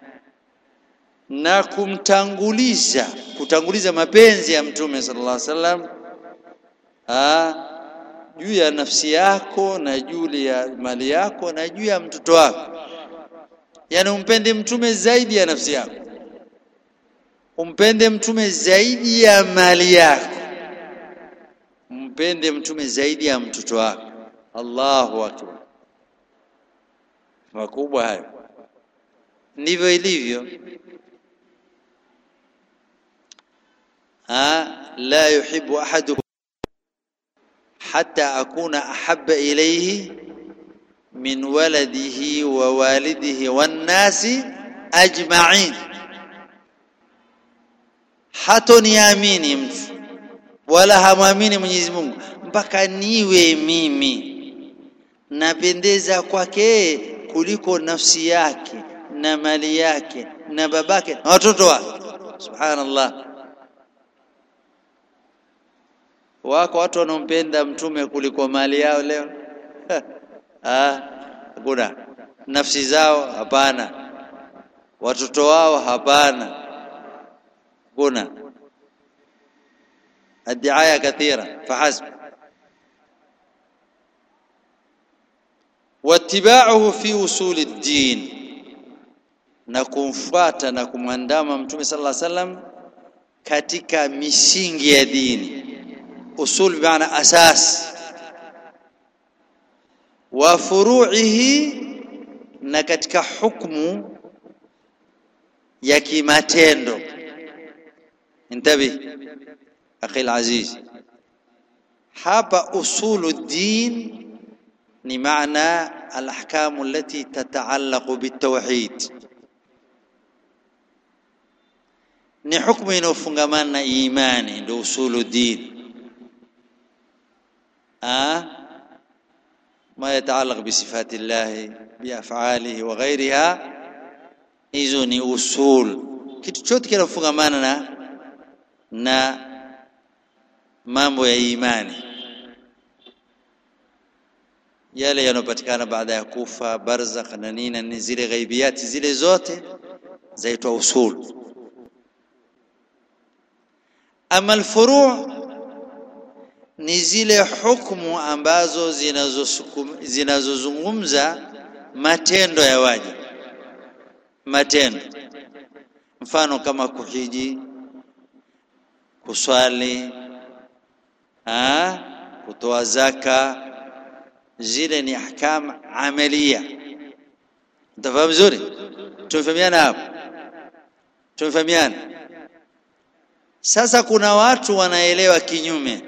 na kumtanguliza kutanguliza mapenzi ya mtume sallallahu alaihi wasallam ah juu ya nafsi yako na juu ya mali yako na juu ya mtoto wako yani umpende mtume zaidi ya nafsi yako umpende mtume zaidi ya mali yako mpende mtume zaidi ya mtoto wako Allahu akbar makubwa hayo ndivyo ilivyo ha la yuhibbu ahadukum hatta akuna ahabba ilayhi min waladihi wa walidihi wan nasi ajma'in hatoniamini mtu wala hamwamini Mwenyezi Mungu mpaka niwe mimi napendeza kwake kuliko nafsi yake na mali yake na babake na watoto wake subhanallah wako watu wanaompenda mtume kuliko mali yao leo ah hakuna nafsi zao hapana watoto wao hapana kuna الدعايه كثيره فحسب واتباعه في اصول الدين na kumfuata na kumwandama mtume sallallahu alaihi wasallam katika misingi ya dini usul bimaana asas wa furu'ihi na katika hukmu ya kimatendo intabi akhi alaziz hapa usulu din ni maana alahkam allati tata'allaqu bitawhid ni hukumu inayofungamana na imani ndio usulu din ah ما يتعلق بصفات الله بافعاله وغيرها hizo ni usul kitu chote kinafungamana na na mambo ya imani yale yanopatikana baada ya kufa barzakh na nini ni zile ghaibiyati zile zote zaitwa usul ama alfuru' ni zile hukumu ambazo zinazozungumza matendo ya waja matendo mfano kama kuhiji kuswali ah kutoa zaka zile ni ahkam amalia mtafahamu vizuri tumefahamiana hapo tumefahamiana sasa kuna watu wanaelewa kinyume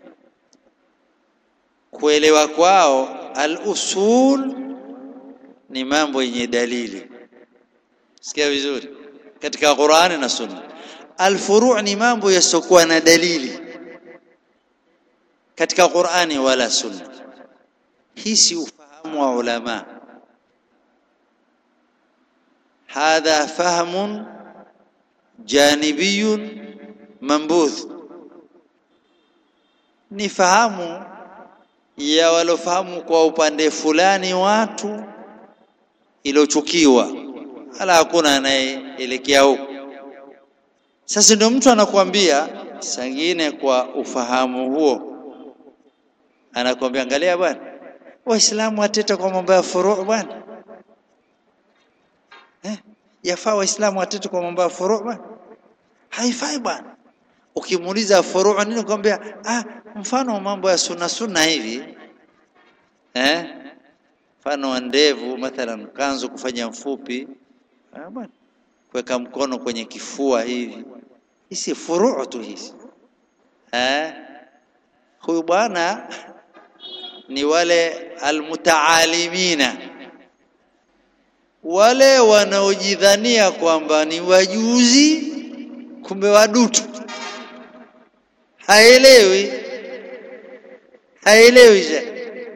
kuelewa kwao al-usul ni mambo yenye dalili sikia vizuri katika Qur'ani na Sunna al-furu' ni mambo yasiokuwa na dalili katika Qur'ani wala Sunna hii si ufahamu wa ulama hadha fahmun janibiyun mambuth ni fahamu ya walofahamu kwa upande fulani watu ilochukiwa hala hakuna anayeelekea huko sasa ndio mtu anakuambia sangine kwa ufahamu huo anakuambia angalia bwana waislamu wateta kwa mambo ya furu' bwana eh yafaa waislamu wateta kwa mambo ya furu' bwana haifai bwana ukimuuliza furu' nini kwambia ah mfano mambo ya sunna sunna hivi eh mfano wa ndevu mathalan kanzu kufanya mfupi ah bwana kuweka mkono kwenye kifua hivi hizi furu' tu hizi eh huyu bwana ni wale almutaalimina wale wanaojidhania kwamba ni wajuzi kumbe wadutu haelewi haelewi shekh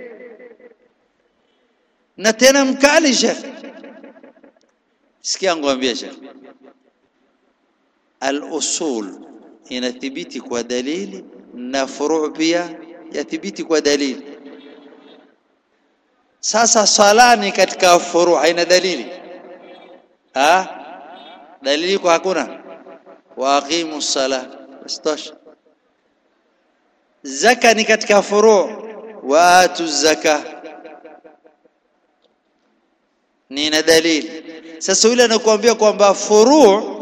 na tena mkali shekh sikia ngwambia shekh al-usul inathibiti kwa dalili na furu' pia yathibiti kwa dalili sasa sala ni katika furu' haina dalili ah dalili kwa hakuna wa aqimu sala bastosha zaka ni katika furu' wa atu zaka ni na dalili sasa yule anakuambia kwamba furu'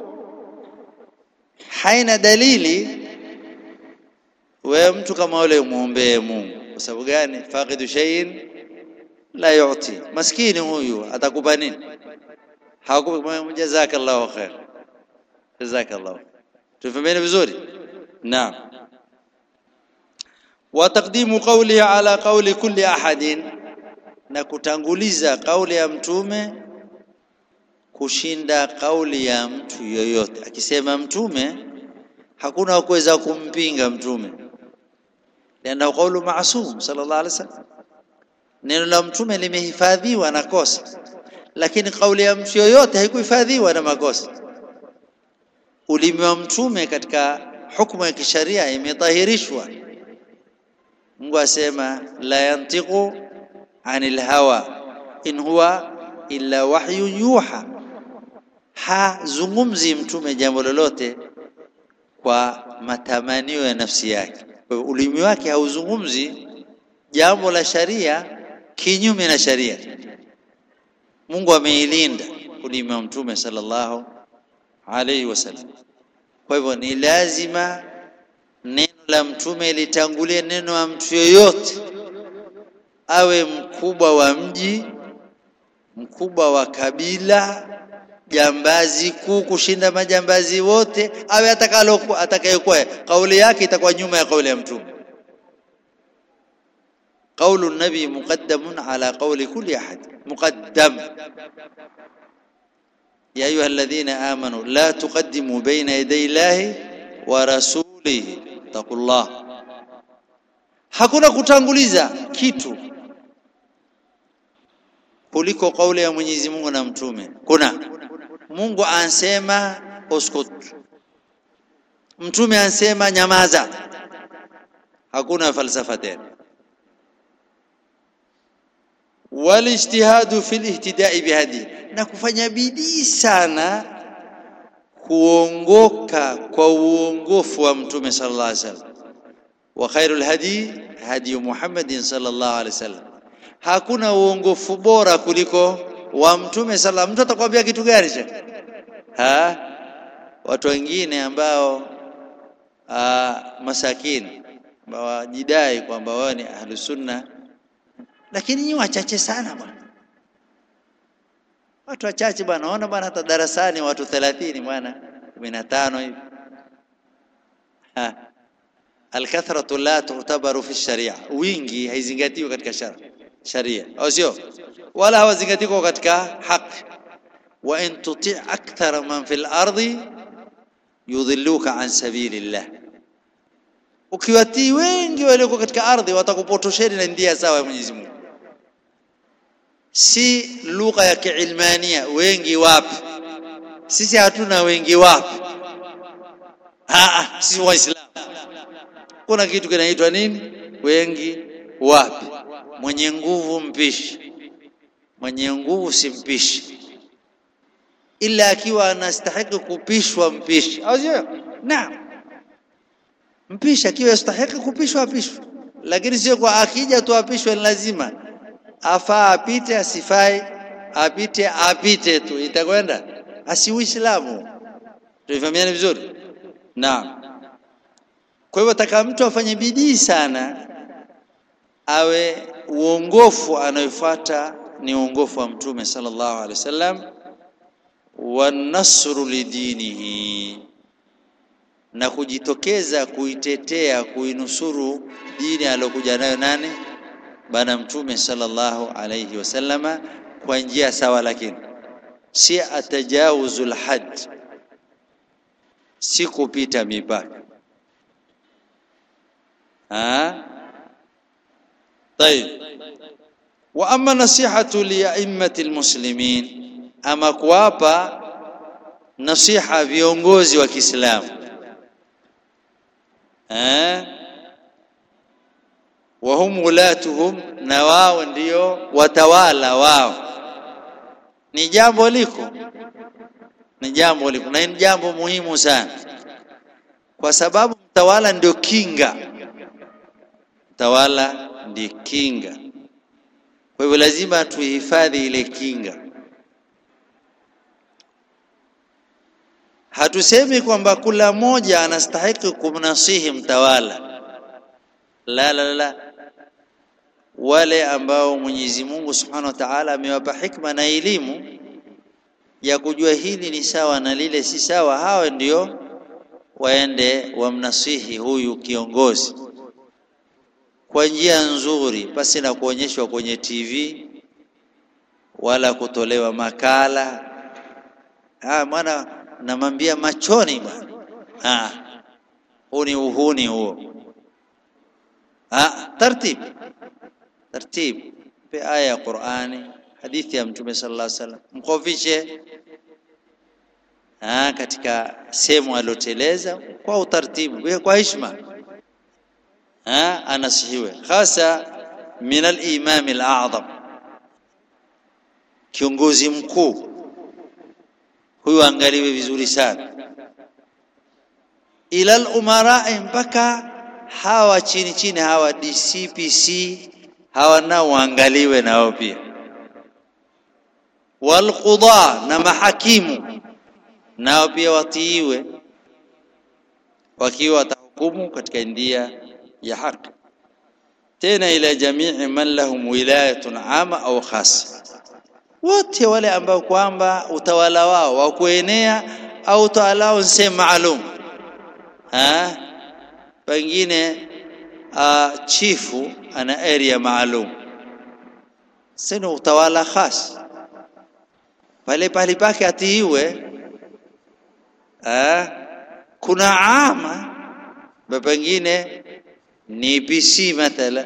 haina dalili wewe mtu kama yule muombee Mungu kwa sababu gani faqidu shay'in la yu'ti maskini huyu atakupa nini hawakupi jazakallahu khair jazakallahu tufahamiane vizuri naam wa taqdimu qawlihi ala qawli kulli ahadin na kutanguliza kauli ya mtume kushinda kauli ya mtu yoyote akisema mtume hakuna kuweza kumpinga mtume lianna qawlu ma'sum sallallahu alaihi wasallam neno la mtume limehifadhiwa na kosa lakini kauli ya mtu yoyote haikuhifadhiwa na makosa ulimi wa mtume katika hukumu ya kisharia imetahirishwa Mungu asema la yantiqu anil hawa in huwa illa wahyu yuha hazungumzi mtume jambo lolote kwa matamanio ya nafsi yake kwa hiyo ulimi wake hauzungumzi jambo la sharia kinyume na sharia Mungu ameilinda ulimi wa mtume sallallahu alaihi wasallam kwa hivyo ni lazima neno la mtume litangulie neno la mtu yoyote awe mkubwa wa mji mkubwa wa kabila jambazi kuu kushinda majambazi wote awe atakalo atakayekuwa kauli yake itakuwa nyuma ya kauli ya mtume قول النبي مقدم على قول كل أحد مقدم يا أيها الذين آمنوا لا تقدموا بين يدي الله ورسوله اتقوا الله hakuna kutanguliza kitu kuliko kauli ya Mwenyezi Mungu na mtume kuna Mungu ansema uskut mtume ansema nyamaza hakuna falsafa tena walijtihadu fil ihtidai bihadi na kufanya bidii sana kuongoka kwa uongofu wa mtume sallallahu alaihi wasallam wa khairul hadi hadi Muhammadin sallallahu alaihi wasallam hakuna uongofu bora kuliko wa mtume sallallahu mtu atakwambia kitu gani cha ha watu wengine ambao aa, masakini ambao wajidai kwamba wao ni ahlus sunna lakini ni wachache sana bwana watu wachache bwana naona bwana hata darasani watu 30 bwana 15 hivi alkathratu la tu'tabaru fi sharia wingi haizingatiwi katika sharia sharia au sio wala hawazingatiwi katika haki wa in tuti akthara man fil ardi yudhilluka an sabilillah ukiwatii wengi walioko katika ardhi watakupotosheni na ndia sawa ya Mwenyezi Mungu si lugha ya kiilmania wengi wapi sisi hatuna wengi wapi ah sisi waislamu kuna kitu kinaitwa nini wengi wapi mwenye nguvu mpishi mwenye nguvu si mpishi ila akiwa anastahili kupishwa mpishi au sio naam mpishi akiwa yastahili kupishwa apishwe lakini sio kwa akija tu apishwe ni lazima afaa apite asifai apite apite tu itakwenda asi uislamu tuifahamiane vizuri naam kwa hivyo taka mtu afanye bidii sana awe uongofu anayofuata ni uongofu wa mtume sallallahu alaihi wasallam wa nasru lidinihi na kujitokeza kuitetea kuinusuru dini aliyokuja nayo nani bana mtume sallallahu alayhi wasallama kwa njia sawa lakini si atajawuzul had si kupita mipaka ha طيب واما نصيحه لائمه المسلمين ama kuwapa nasiha viongozi wa Kiislamu eh wahum ulatuhum na wao ndio watawala wao ni jambo liko ni jambo liko na ni jambo muhimu sana kwa sababu mtawala ndio kinga mtawala ndio kinga kwa hivyo lazima tuhifadhi ile kinga hatusemi kwamba kila mmoja anastahili kumnasihi mtawala la la la wale ambao Mwenyezi Mungu Subhanahu wa Ta'ala amewapa hikma na elimu ya kujua hili ni sawa na lile si sawa, hawa ndio waende wamnasihi huyu kiongozi kwa njia nzuri, pasi na kuonyeshwa kwenye TV wala kutolewa makala. Ah, mwana namwambia machoni bwana. Ah, huu ni uhuni huo. Ah, tartib tartib, pe aya ya Qur'ani, hadithi ya Mtume sallallahu alaihi wasallam, mkofishe ah, katika sehemu alioteleza kwa utaratibu, kwa heshima ah, anasihiwe hasa min al-imam al-a'zam, kiongozi mkuu huyu angaliwe vizuri sana, ila al-umarai, mpaka hawa chini chini hawa DCPC hawa nao waangaliwe nao pia, walqudha na mahakimu nao pia watiiwe, wakiwa watahukumu katika ndia ya haki. Tena ila jamii man lahum wilayatun ama au khasa, wote wale ambao kwamba utawala wao wa kuenea au utawala wao sehemu maalum, pengine uh, chifu ana area maalum, sina utawala khas pale pale pake atiiwe. Ah, kuna ama pengine ni PC mathala,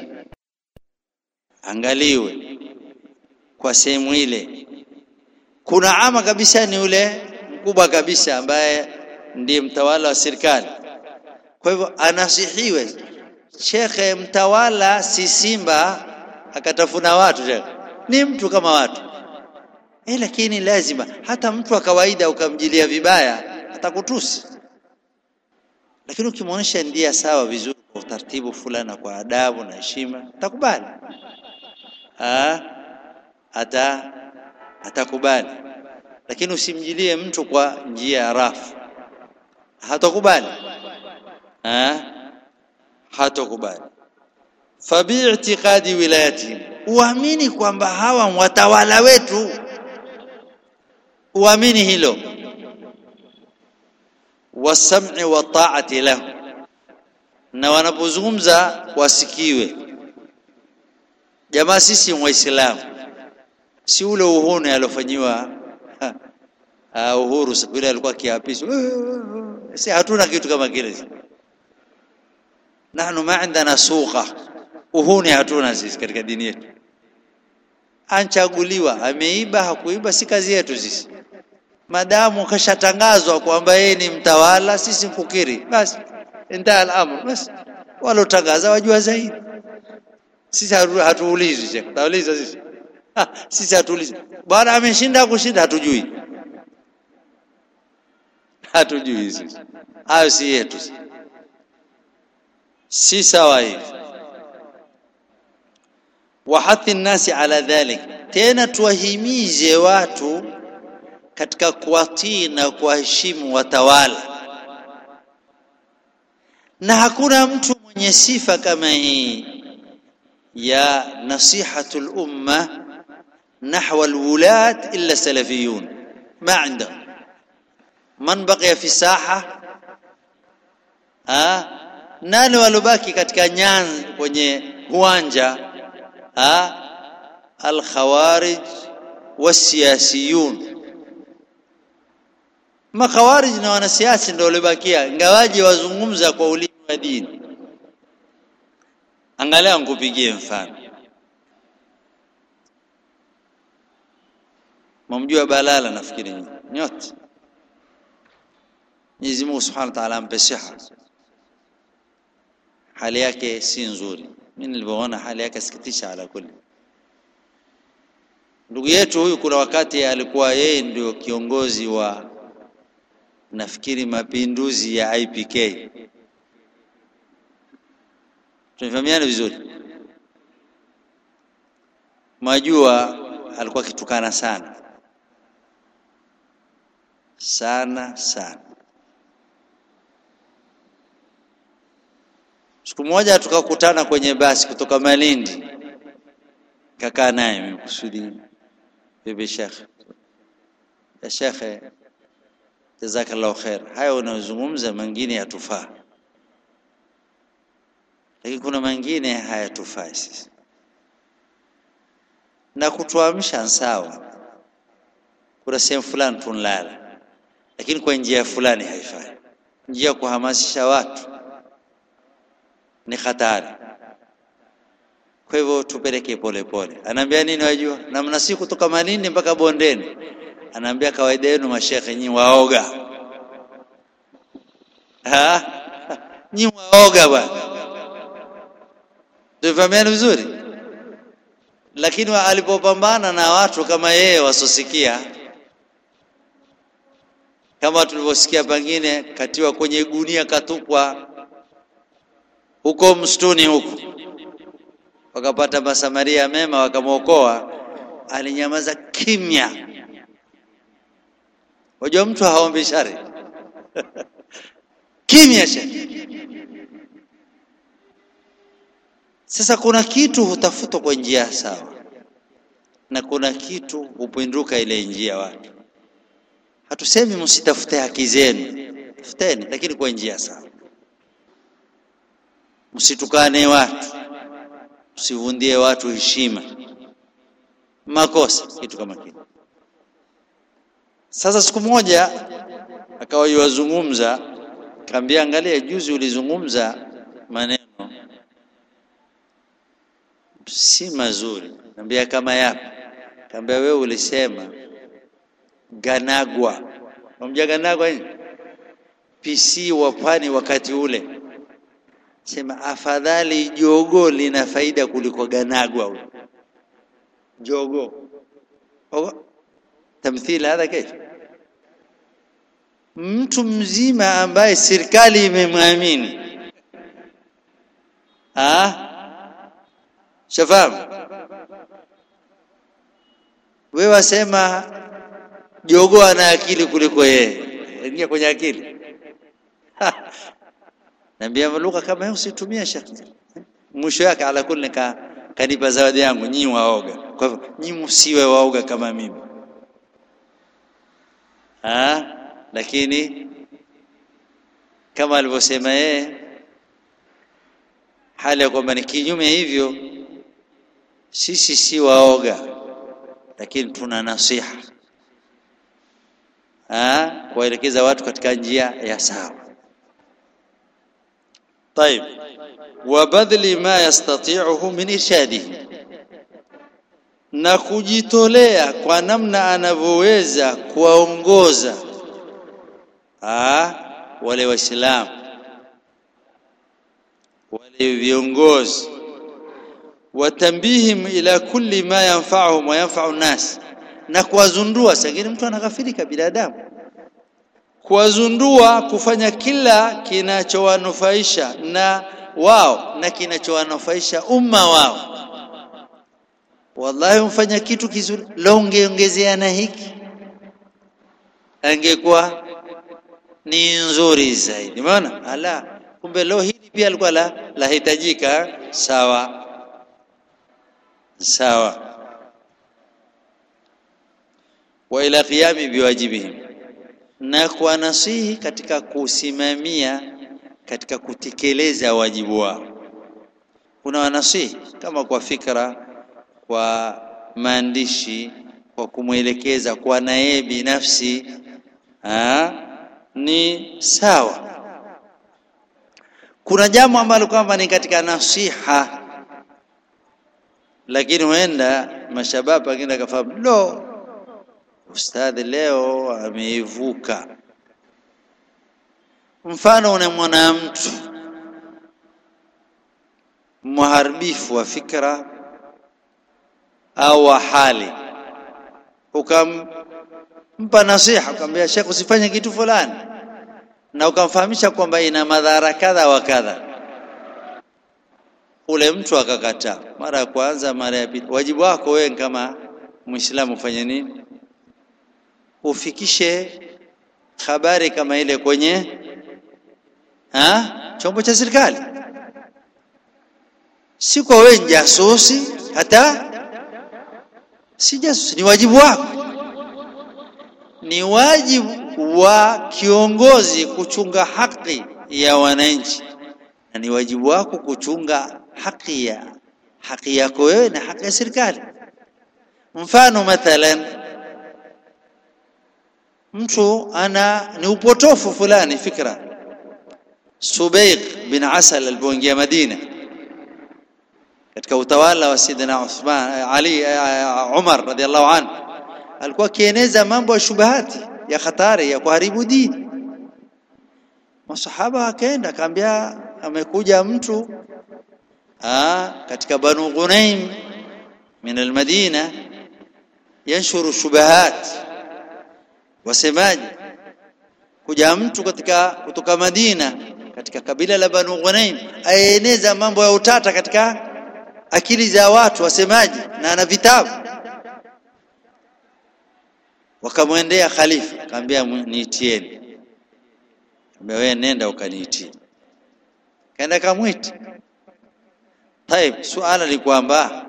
angaliwe kwa sehemu ile. Kuna ama kabisa ni ule mkubwa kabisa ambaye ndiye mtawala wa serikali, kwa hivyo anasihiwe. Shekhe mtawala si simba akatafuna watu, shekhe ni mtu kama watu eh, lakini lazima hata mtu wa kawaida ukamjilia vibaya atakutusi, lakini ukimwonyesha ndia sawa vizuri, kwa utaratibu fulani na kwa adabu na heshima, atakubali ata atakubali. Lakini usimjilie mtu kwa njia ya rafu, hatakubali hatakubali. Fabi'tiqadi wilayatihim, uamini kwamba hawa watawala wetu, uamini hilo wasam'i wa ta'ati lahu, na wanapozungumza wasikiwe. Jamaa, sisi Waislamu, si ule uhuni aliofanyiwa Uhuru siku ile alikuwa kiapisho, si hatuna kitu kama kile. Nahnu ma indana suqa, uhuni hatuna sisi katika dini yetu. Anchaguliwa ameiba hakuiba, si kazi yetu sisi madamu kashatangazwa kwamba yeye ni mtawala, sisi kukiri basi, intaha al-amr basi. Walotangaza wajua zaidi, sisi hatuulizi. Sheikh, tauliza sisi ha, sisi hatuulizi. Bwana ameshinda kushinda, hatujui, hatujui sisi, hayo si yetu, si sawa hivi. Wahathi nnasi ala dhalik, tena tuwahimize watu katika kuwatii na kuwaheshimu watawala, na hakuna mtu mwenye sifa kama hii ya nasihatul umma nahwa alwulat illa salafiyun ma indahum man baqiya fi saha ah, nani walobaki katika nyanza kwenye uwanja ah, alkhawarij wasiyasiyun makhawarij na wanasiasa ndio waliobakia, ingawaje wazungumza kwa ulimi wa dini. Angalia, nikupigie mfano. Mamjua Balala, nafikiri nyote. Mwenyezi Mungu Subhanahu wa Ta'ala ampe siha. Hali yake si nzuri, mimi nilivyoona hali yake sikitisha. Ala kuli, ndugu yetu huyu, kuna wakati alikuwa yeye ndio kiongozi wa nafikiri mapinduzi ya IPK. Tunafahamiana vizuri. Majua alikuwa akitukana sana sana sana. Siku moja tukakutana kwenye basi kutoka Malindi, kakaa naye mimi kusudi bebe Sheikh ya shekhe jazakallahu khair haya unayozungumza mengine yatufaa lakini kuna mengine hayatufai sisi na kutuamsha sawa kuna sehemu fulani tunlala lakini kwa njia fulani haifai njia ya kuhamasisha watu ni hatari kwa hivyo tupeleke polepole anaambia nini wajua na mna siku kutoka Malindi mpaka Bondeni anaambia kawaida yenu mashekhe nyi waoga ha nyi waoga bwana tufahamiane vizuri lakini wa- alipopambana na watu kama yeye wasosikia kama tulivyosikia pengine katiwa kwenye gunia katupwa huko msituni huko wakapata masamaria mema wakamwokoa alinyamaza kimya wajua mtu haombi shari kimya shari sasa kuna kitu hutafutwa kwa njia sawa na kuna kitu hupinduka ile njia watu hatusemi msitafute haki zenu tafuteni lakini kwa njia sawa msitukane watu msivundie watu heshima makosa kitu kama kile sasa siku moja akawa yuwazungumza kaambia angalia juzi ulizungumza maneno si mazuri kaambia kama yapi kaambia wewe ulisema ganagwa unamjua ganagwa nini PC wa pwani wakati ule sema afadhali jogo lina faida kuliko ganagwa huyo jogo Ogo. tamthili hadha kaifa mtu mzima ambaye serikali imemwamini ah shafahamu wewe wasema jogo ana akili kuliko yeye ingia kwenye akili Naambia lugha kama hiyo usitumie shekhi. Mwisho yake ala kulli ka kanipa zawadi yangu nyinyi waoga. Kwa hivyo nyinyi msiwe waoga kama mimi. Ah, lakini kama alivyosema yeye hali ya kwamba ni kinyume hivyo sisi si waoga lakini tuna nasiha ah kuwaelekeza watu katika njia ya sawa طيب وبذل ما يستطيعه من إرشاده na kujitolea kwa namna anavyoweza kuwaongoza ah wale waislamu wale viongozi watambihim ila kulli ma yanfa'uhum wa yanfa'u nas na kuwazundua sangine mtu anaghafilika binadamu kuwazundua kufanya kila kinachowanufaisha na wao na kinachowanufaisha umma wao wallahi umfanya kitu kizuri leo ungeongezea na hiki angekuwa ni nzuri zaidi umeona ala kumbe leo hili pia alikuwa la lahitajika sawa sawa wa ila qiyami biwajibihim na kuwanasihi katika kusimamia katika kutekeleza wajibu wao kuna wanasihi kama kwa fikra kwa maandishi kwa kumwelekeza kwa na yeye binafsi ha? ni sawa kuna jambo ambalo kwamba ni katika nasiha lakini huenda mashabab pengine akafahamu lo ustadhi leo ameivuka mfano unamwona mtu muharibifu wa fikra au wa hali ukampa nasiha ukamwambia Sheikh usifanye kitu fulani na ukamfahamisha kwamba ina madhara kadha wa kadha ule mtu akakataa mara ya kwanza mara ya pili wajibu wako wewe kama muislamu ufanye nini ufikishe habari kama ile kwenye ha? chombo cha serikali si kwa wewe jasusi hata si jasusi ni wajibu wako ni wajibu wa kiongozi kuchunga haki ya wananchi na ni wajibu wako kuchunga haki ya haki yako wewe na haki ya serikali mfano mathalan mtu ana ni upotofu fulani fikra Subayq bin Asal alipoingia Madina katika utawala wa Sidina Uthman Ali Umar radhiallahu anhu alikuwa akieneza mambo ya shubahati ya hatari ya kuharibu dini masahaba akaenda akaambia amekuja mtu aa, katika Banu Ghunaim min almadina yanshuru shubahat wasemaji kuja mtu katika kutoka Madina katika kabila la Banu Ghunaim aeneza mambo ya utata katika akili za watu wasemaji na ana vitabu wakamwendea khalifa akamwambia niitieni akamwambia wewe nenda ukaniitie kaenda kamwita طيب suala ni kwamba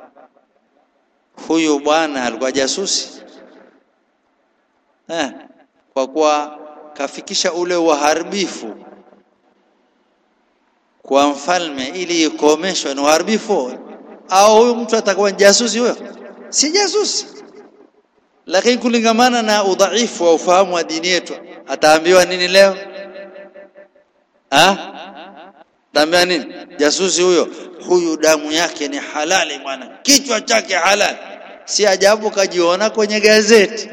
huyu bwana alikuwa jasusi eh, kwa kuwa kafikisha ule uharibifu kwa mfalme ili ikomeshwe na uharibifu au huyu mtu atakuwa jasusi huyo si jasusi lakini kulingamana na udhaifu wa ufahamu wa dini yetu ataambiwa nini leo ah ataambiwa nini jasusi huyo huyu damu yake ni halali bwana kichwa chake halali si ajabu kajiona kwenye gazeti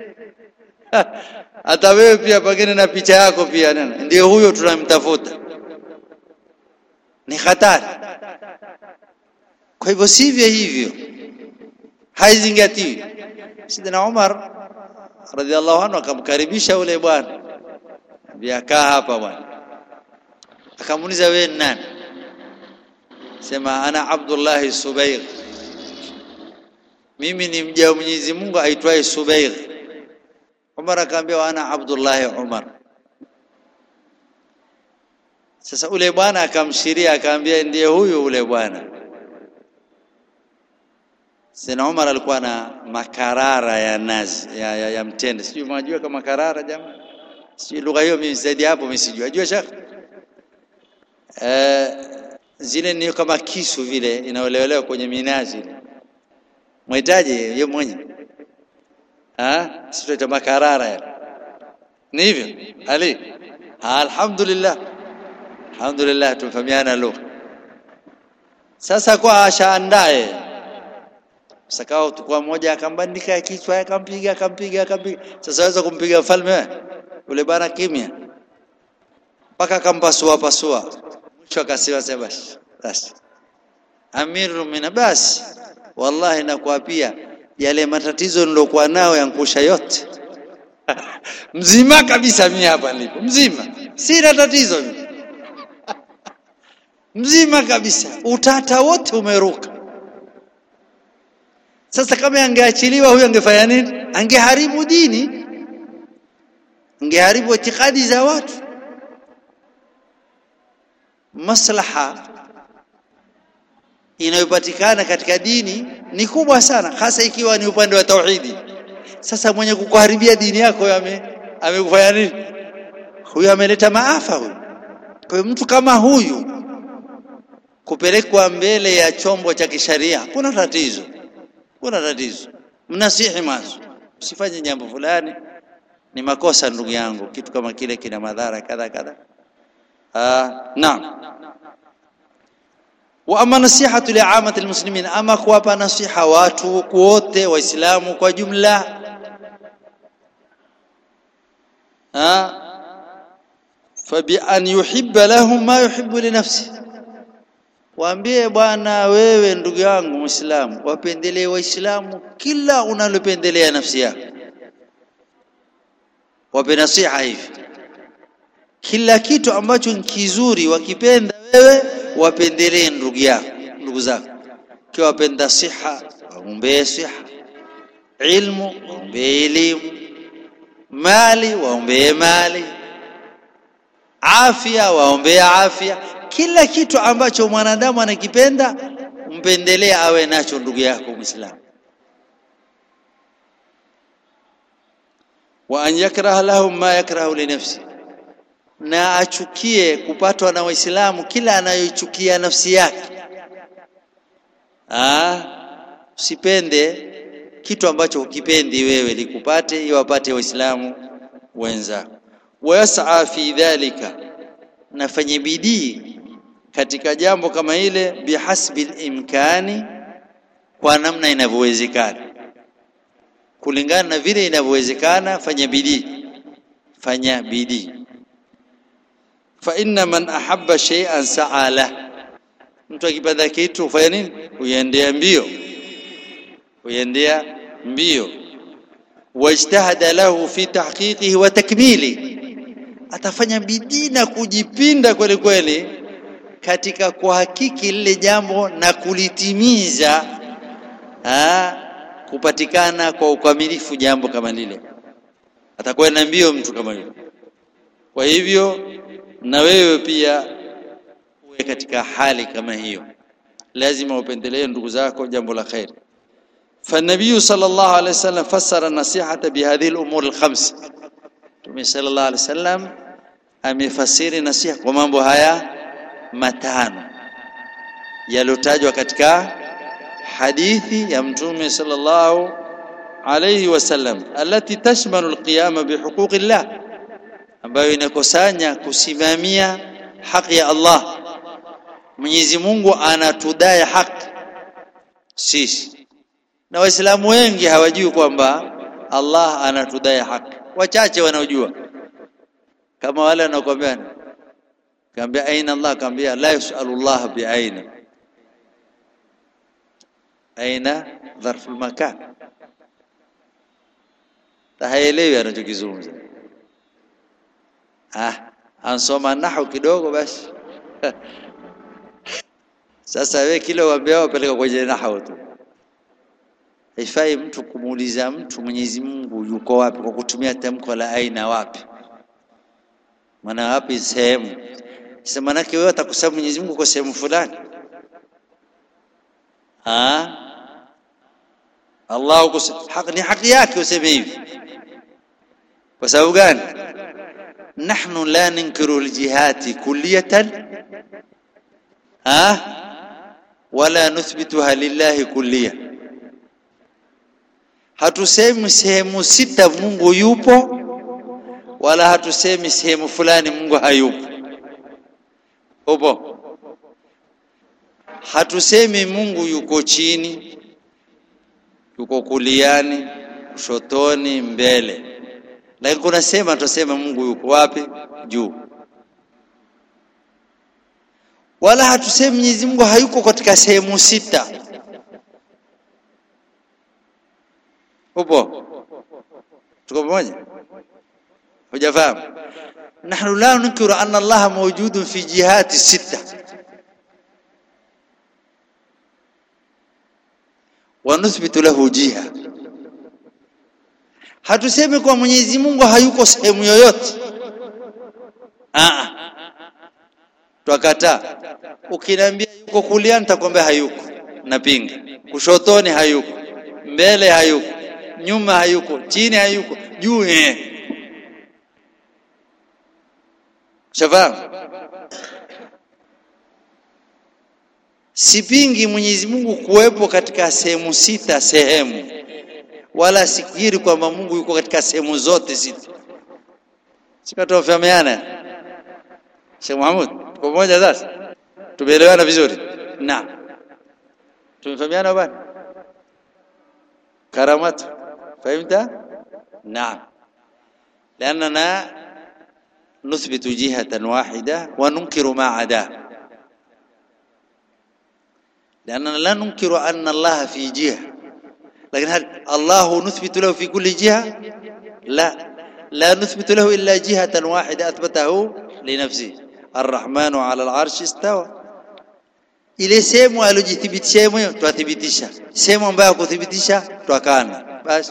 hata wewe pia pengine na picha yako pia nena ndio huyo tunamtafuta ni hatari kwa hivyo sivyo hivyo haizingatiwi sidina Umar radhiallahu anhu akamkaribisha ule bwana kaa hapa bwana akamuuliza wewe nani sema ana Abdullah Subair mimi ni mja wa Mwenyezi Mungu aitwaye Subair Umar akaambia ana Abdullah Umar sasa ule bwana akamshiria akaambia ndiye huyu ule bwana Sina Umar alikuwa na makarara ya nazi ya, ya, ya mtende sijui mnajua kama karara jamaa sijui lugha hiyo mimi zaidi hapo mimi sijui ajua shaka eh zile ni kama kisu vile inaolelewa kwenye minazi mwitaje yeye mwenye ah sio makarara ya ni hivyo ali alhamdulillah alhamdulillah tumfahamiana lugha sasa kwa ashaandae sakao tukua mmoja akambandika kichwa akampiga akampiga akampiga sasa waweza kumpiga mfalme ule bana kimya mpaka akampasua pasua mwisho akasema sema basi amiru mina basi wallahi nakuapia yale matatizo nilokuwa nao yankusha yote mzima kabisa mimi hapa nilipo mzima sina tatizo mzima kabisa utata wote umeruka sasa kama angeachiliwa huyo angefanya nini angeharibu dini angeharibu itikadi za watu maslaha inayopatikana katika dini ni kubwa sana hasa ikiwa ni upande wa tauhidi sasa mwenye kukuharibia dini yako ame amekufanya nini huyo ameleta maafa huyo kwa hiyo mtu kama huyu kupelekwa mbele ya chombo cha kisharia kuna tatizo kuna tatizo mnasihi mwanzo usifanye jambo fulani ni makosa ndugu yangu kitu kama kile kina madhara kadha kadha ah naam wa ama nasihatu liamati almuslimin ama kuwapa nasiha watu wote waislamu kwa jumla ha fabi an yuhibba lahum ma yuhibbu li nafsi waambie bwana wewe ndugu yangu muislamu wapendelee waislamu kila unalopendelea nafsi yako wape nasiha hivi kila kitu ambacho ni kizuri wakipenda wewe wapendelee ndugu yako ndugu zako kiwa wapenda siha waombee siha ilmu waombee elimu mali waombee mali afya waombee afya kila kitu ambacho mwanadamu anakipenda mpendelea awe nacho ndugu yako muislamu wa an yakraha lahum ma yakrahu li nafsi na achukie kupatwa na waislamu kila anayochukia nafsi yake ah usipende kitu ambacho hukipendi wewe likupate iwapate waislamu wenzako wayas'a fi dhalika nafanye bidii katika jambo kama ile bihasbi imkani kwa namna inavyowezekana kulingana na vile inavyowezekana fanya bidii fanya bidii fa inna man ahabba shay'an sa'a la mtu akipenda kitu fanya nini uendea mbio uendea mbio wajtahada lahu fi tahqiqihi wa takmili atafanya bidii na kujipinda kweli kweli katika kuhakiki lile jambo na kulitimiza ha, kupatikana kwa ukamilifu jambo kama lile atakuwa na mbio mtu kama yule kwa hivyo na wewe pia uwe katika hali kama hiyo lazima upendelee ndugu zako jambo la khair فالنبي صلى الله عليه وسلم فسر النصيحة بهذه الأمور الخمس Mtume sallallahu alaihi wasallam amefasiri nasiha kwa mambo haya matano yalotajwa katika hadithi ya Mtume sallallahu alaihi wasallam alati tashmalu alqiyama bihuquqillah ambayo inakusanya kusimamia haki ya Allah Mwenyezi Mungu anatudai haki sisi na waislamu wengi hawajui kwamba Allah anatudai haki wachache wanaojua kama wale wanaokuambia kaambia aina Allah kaambia la yusalu Allah bi aina aina dharfu makan tahaelewi anachokizungumza ah ansoma nahwu kidogo basi sasa wewe kile uambia wapeleka kwenye nahwu tu haifai mtu kumuuliza mtu Mwenyezi Mungu yuko wapi kwa kutumia tamko la aina wapi maana wapi sehemu sasa manake wewe utakusema Mwenyezi Mungu kwa sehemu fulani ah Allah haki ni haki yake useme hivi kwa sababu gani nahnu la ninkiru aljihati kulliyatan ah wala nuthbituha lillahi kulliyatan hatusemi sehemu sita Mungu yupo wala hatusemi sehemu fulani Mungu hayupo upo hatusemi Mungu yuko chini yuko kuliani kushotoni mbele lakini kuna sema tusema Mungu yuko wapi juu wala hatusemi Mwenyezi Mungu hayuko katika sehemu sita upo tuko pamoja hujafahamu nahnu la nunkiru anna Allah mawjudun fi jihati sita wa nuthbitu lahu jiha hatusemi kwa Mwenyezi Mungu hayuko sehemu yoyote ah twakataa ukiniambia yuko kulia nitakwambia hayuko napinga kushotoni hayuko mbele hayuko nyuma hayuko chini hayuko juu eh shafahamu sipingi Mwenyezi Mungu kuwepo katika sehemu sita sehemu wala sikiri kwamba Mungu yuko katika sehemu zote sita sikatofahamiana Sheikh Mahmud tuko pamoja sasa tumeelewana vizuri na tumefahamiana bwana karamatu فهمت نعم لأننا نثبت جهة واحدة وننكر ما عداه لأننا لا ننكر أن الله في جهة لكن هل الله نثبت له في كل جهة لا لا نثبت له إلا جهة واحدة أثبته لنفسه الرحمن على العرش استوى ile sehemu alojithibitisha yeye mwenyewe twathibitisha sehemu ambayo kuthibitisha twakana basi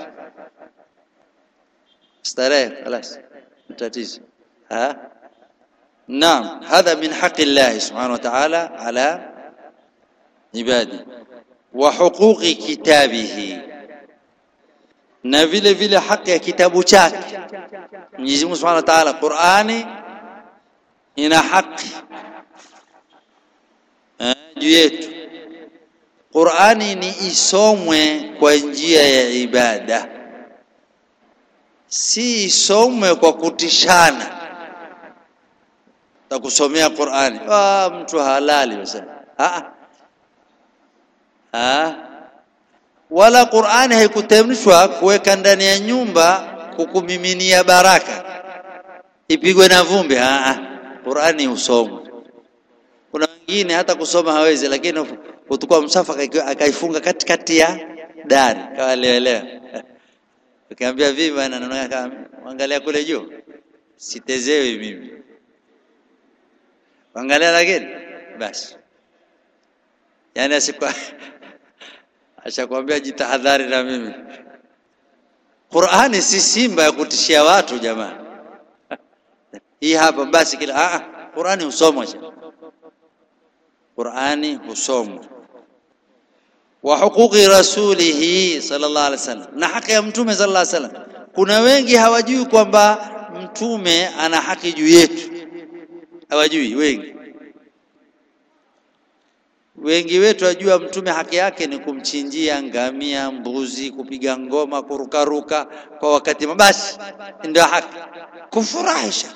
starehe خلاص tatizo ha naam hadha min haqi Allah subhanahu wa ta'ala ala ibadi wa huquqi kitabihi na vile vile haki ya kitabu chake Mwenyezi Mungu Subhanahu wa Ta'ala Qur'ani ina haki eh, juu yetu Qur'ani ni isomwe kwa njia ya ibada si isomwe kwa kutishana takusomea Qur'ani ah mtu halali basi ah ah wala Qur'ani haikutemshwa kuweka ndani ya nyumba kukumiminia baraka ipigwe na vumbi ah ah Qur'ani usomwe kuna wengine hata kusoma hawezi lakini kutukua msafa akaifunga katikati ya dari kawaelewelewa ukiambia vipi bwana naona angalia kule juu sitezewi mimi angalia lakini basi yani asikwa ashakwambia jitahadhari na mimi Qur'ani si simba ya kutishia watu jamani hii hapa basi kila ah Qur'ani husomwa Qur'ani husomwa wa huquqi rasulihi sallallahu alaihi wasallam na haki ya mtume sallallahu alaihi wasallam kuna wengi hawajui kwamba mtume ana haki juu yetu hawajui wengi wengi wetu wajua mtume haki yake ni kumchinjia ngamia mbuzi kupiga ngoma kurukaruka kwa wakati basi ndio haki kufurahisha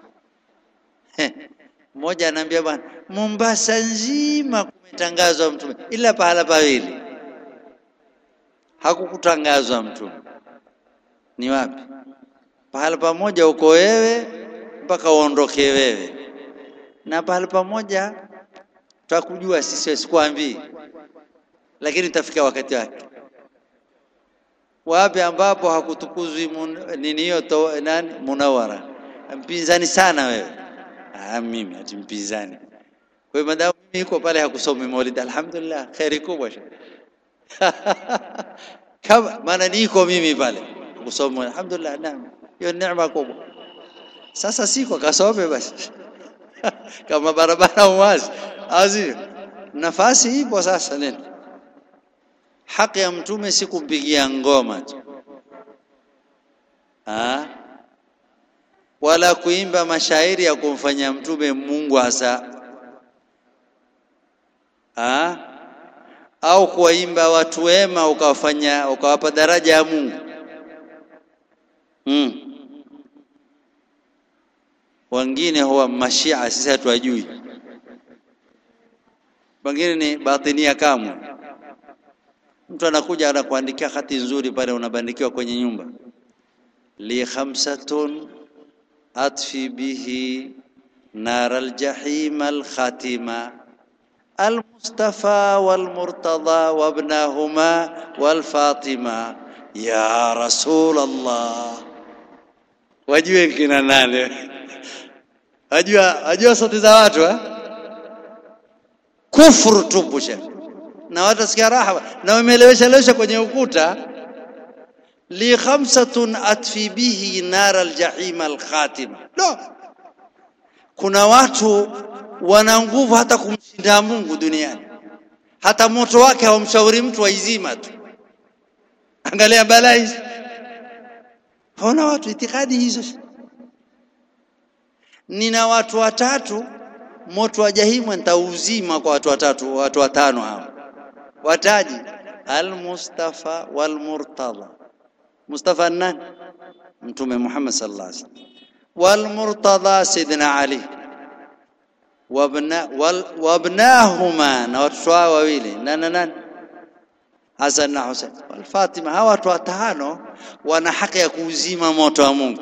mmoja anaambia bwana Mombasa nzima kumetangazwa mtume ila pahala pawili hakukutangazwa mtume ni wapi pahala pamoja uko wewe mpaka uondoke wewe na pahala pamoja tutakujua sisi sikwambii lakini itafika wakati wake wapi ambapo hakutukuzwi nini hiyo nani munawara mpinzani sana wewe ah mimi ati mpinzani kwa hiyo madamu mimi yuko pale hakusomi maulid alhamdulillah khairi kubwa kama maana niko mimi pale kusoma alhamdulillah naam hiyo neema kubwa sasa siko kasome basi kama barabara uwazi azi nafasi ipo sasa nini haki ya mtume si kumpigia ngoma tu ah wala kuimba mashairi ya kumfanya mtume Mungu hasa ah au kuwaimba watu wema ukawafanya ukawapa daraja ya Mungu mm. wengine huwa mashia sisi hatuwajui wengine ni batinia kamwe mtu anakuja anakuandikia hati nzuri pale unabandikiwa kwenye nyumba li khamsatun atfi bihi nar aljahim alkhatima المصطفى والمرتضى وابناهما والفاطمة يا رسول الله wajue kina nane wajua wajua sauti za watu eh? kufuru tupu na watu wasikia raha na wameelewesha lewesha kwenye ukuta li khamsatun atfi bihi nar aljahim alkhatima no kuna watu wana nguvu hata kumshinda Mungu duniani hata moto wake hawamshauri mtu waizima tu angalia balaa hizi haona watu itikadi hizo nina watu watatu moto wa jahimu nitauzima kwa watu watatu watu watano hao wataji al-Mustafa wal-Murtada Mustafa nani mtume Muhammad sallallahu alaihi wasallam wal-Murtada Sidna Ali wabna wal, wabnahuma na watoto wao wawili nani nani Hasan na Hussein wal Fatima hawa watu watano wana haki ya kuuzima moto wa Mungu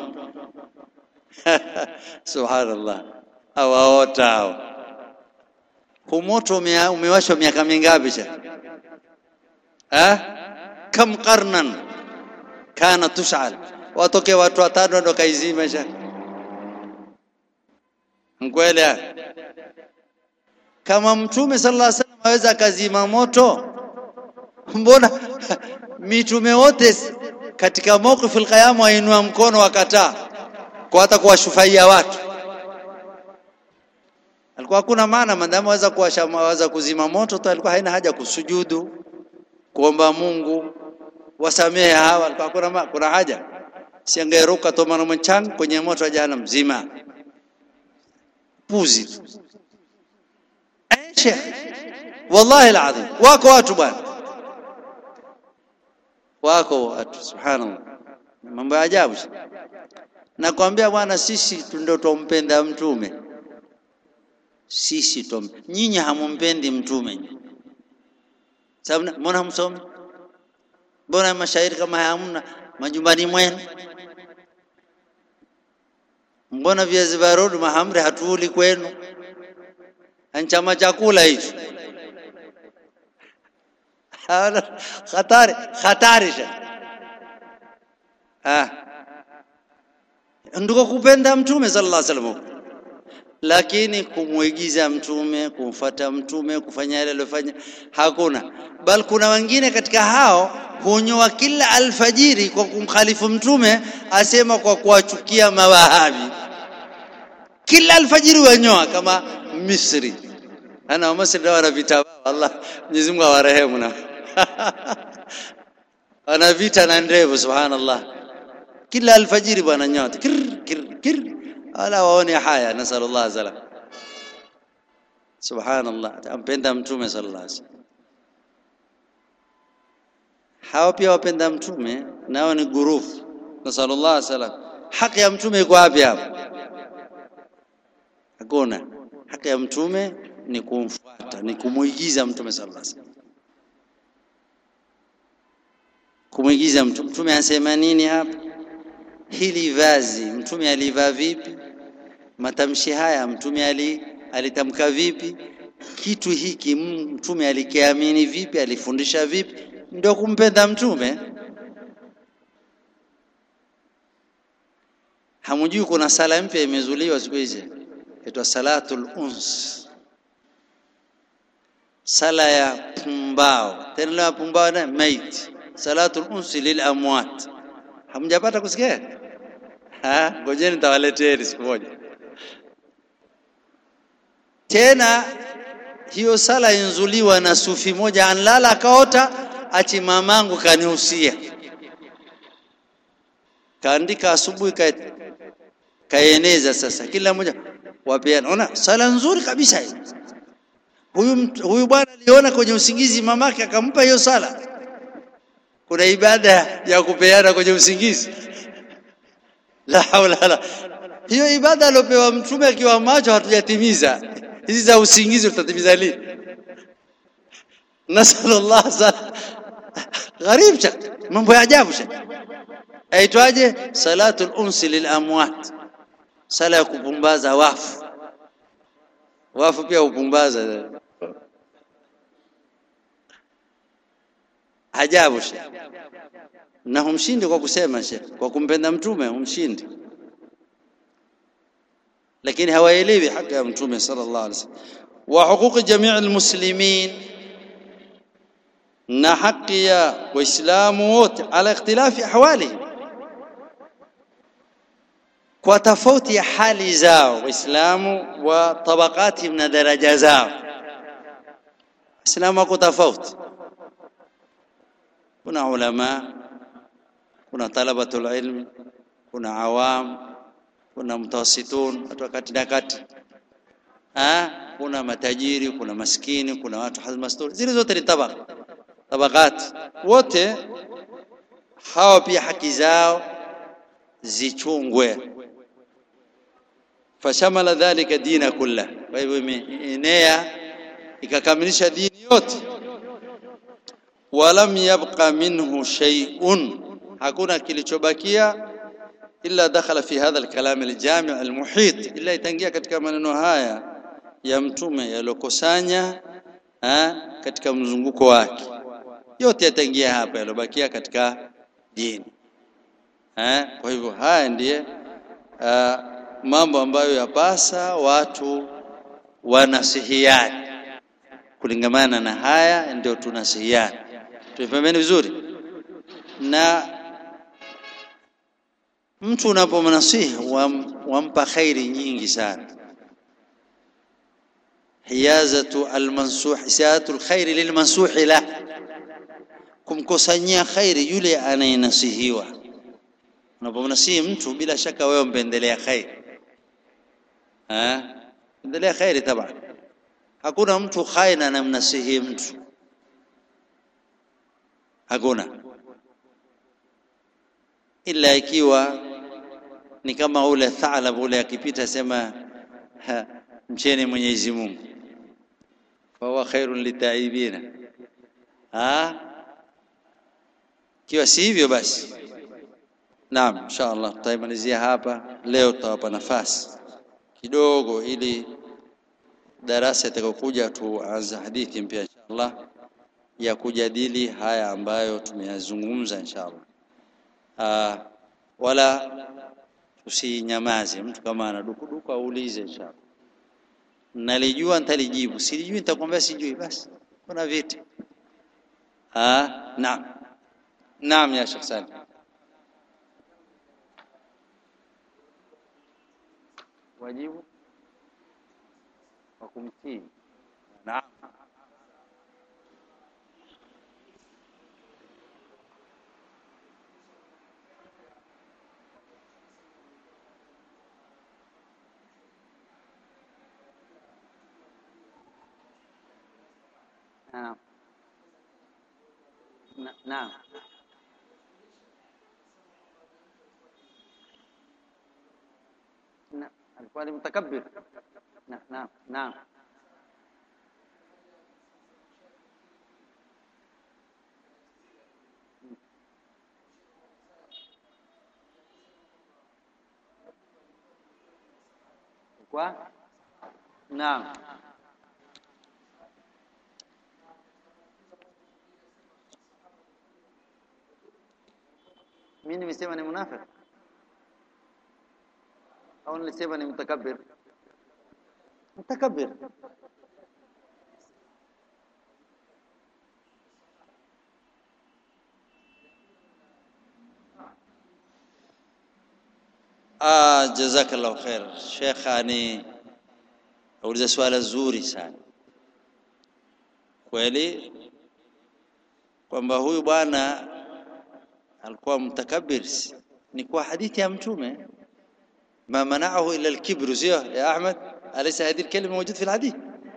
subhanallah hawaota hao humoto umewashwa miaka mingapi cha eh kam qarnan kana tushal watoke watu watano ndo kaizima cha mkweli kama mtume sallallahu alaihi wasallam aweza akazima moto mbona mitume wote katika mawqif alqiyama wainua mkono wakataa kwa hata kuwashufaia watu alikuwa hakuna maana maadamu aweza kuwasha aweza kuzima moto tu alikuwa haina haja kusujudu kuomba Mungu wasamehe hawa kwa kuna, ma- kuna haja siangeruka tomano mchang kwenye moto wa jahannam mzima puzi tu eh sheikh wallahi alazim wako watu bwana wako watu subhanallah mambo ya ajabu nakwambia bwana sisi tu ndio tumpenda mtume sisi tum nyinyi hamumpendi mtume sababu na- mbona hamsomi mbona mashairi kama haya hamna majumbani mwenu mbona viazi vya rodo mahamri hatuuli kwenu anchama chakula hicho Hawana- hatari hatari sha ah ndiko kupenda mtume sallallahu alaihi wasallam lakini kumwigiza mtume kumfata mtume kufanya yale aliyofanya hakuna bal kuna wengine katika hao hunyoa kila alfajiri kwa kumkhalifu mtume asema kwa kuwachukia mawahabi kila alfajiri wanyoa kama Misri ana wa Misri wana vita Allah Mwenyezi Mungu awarehemu na ana vita na ndevu subhanallah kila alfajiri bwana nyota kir kir kir ala waone haya nasallallahu salam subhanallah ampenda mtume sallallahu alaihi wasallam hawa pia wapenda mtume nao ni gurufu nasallallahu salam haki ya mtume iko wapi hapo hakuna haki ya mtume ni kumfuata ni kumuigiza mtume sallallahu alaihi wasallam kumuigiza mtume mtume anasema nini hapa hili vazi mtume alivaa vipi matamshi haya mtume ali alitamka vipi kitu hiki mtume alikiamini vipi alifundisha vipi ndio kumpenda mtume hamjui kuna sala mpya imezuliwa siku hizi inaitwa salatul uns sala ya pumbao tena la pumbao na maiti salatul uns lil amwat hamjapata kusikia ha ngojeni nitawaleteni siku moja tena hiyo sala inzuliwa na sufi moja anlala akaota ati mamangu kanihusia kaandika asubuhi ka kaeneza sasa kila mmoja wapeana ona sala nzuri kabisa hii huyu mtu- huyu bwana aliona kwenye usingizi mamake akampa hiyo sala kuna ibada ya kupeana kwenye usingizi la haula la hiyo ibada aliopewa mtume akiwa macho hatujatimiza hizi za usingizi tutatimiza lini nasallallahu sa gharib cha mambo ya ajabu cha aitwaje salatul unsi lil amwat sala ya kupumbaza wafu wafu pia hupumbaza ajabu she na humshindi kwa kusema she kwa kumpenda mtume humshindi lakini hawaelewi haki ya mtume sallallahu alaihi wasallam wa huquqi jamii almuslimin na haki ya waislamu wote ala ikhtilafi ahwalihim kwa tofauti ya hali zao waislamu wa tabakatihim na daraja zao waislamu wako tofauti kuna ulama kuna talabatul ilmi kuna awam kuna mutawassitun watu wa kati na kati ah kuna matajiri kuna maskini kuna watu hazmastur zile zote ni tabaka tabakat wote hawa pia haki zao zichungwe fashamala dhalika dina kulla kwa hivyo imeenea ikakamilisha dini yote walam yabqa minhu shay'un hakuna kilichobakia illa dakhala fi hadha alkalam aljami' almuhit illa itaingia katika maneno haya ya mtume yalokusanya katika mzunguko wake yote yataingia hapa yalobakia katika dini eh kwa hivyo haya ndiye uh, mambo ambayo yapasa watu wanasihiani kulingamana na haya ndio tunasihiani tuifahamieni vizuri na mtu unapomnasihi wam, wampa khairi nyingi sana hiyazatu almansuh siyatu alkhair lilmansuh la kumkusanyia khairi yule anayenasihiwa. Unapomnasihi mtu, bila shaka wewe mpendelea khairi, eh, pendelea khairi taban. Hakuna mtu khaina anamnasihi mtu, hakuna, ila ikiwa ni kama ule thalab ule akipita sema ha, mcheni Mwenyezi Mungu, fahuwa khairun litaibina. Ah, ikiwa si hivyo basi, naam, insha Allah tutaimalizia hapa leo. Tutawapa nafasi kidogo, ili darasa itakayokuja tuanze hadithi mpya insha Allah ya kujadili haya ambayo tumeyazungumza insha Allah. Ah, wala usinyamaze. Mtu kama ana dukuduku aulize inshallah. Nalijua nitalijibu, silijui nitakwambia sijui, basi kuna viti. Ah, naam naam, ya Sheikh Salim. Wajibu wa kumtii. Naam. Naam. Na- Naam. Na- alikuwa ni mutakabbir. Na- Naam, naam. Kwa? Naam. Mimi nimesema ni munafik au nilisema ni mutakabbir? Mutakabbir. Ah, jazakallahu khair. Sheikh ani auliza swala zuri sana kweli, kwamba huyu bwana alikuwa mutakabbir, ni kwa hadithi ya Mtume, ma manaahu illa alkibru, sio ya Ahmad? Alaysa hadhihi alkalima mawjud fi alhadith?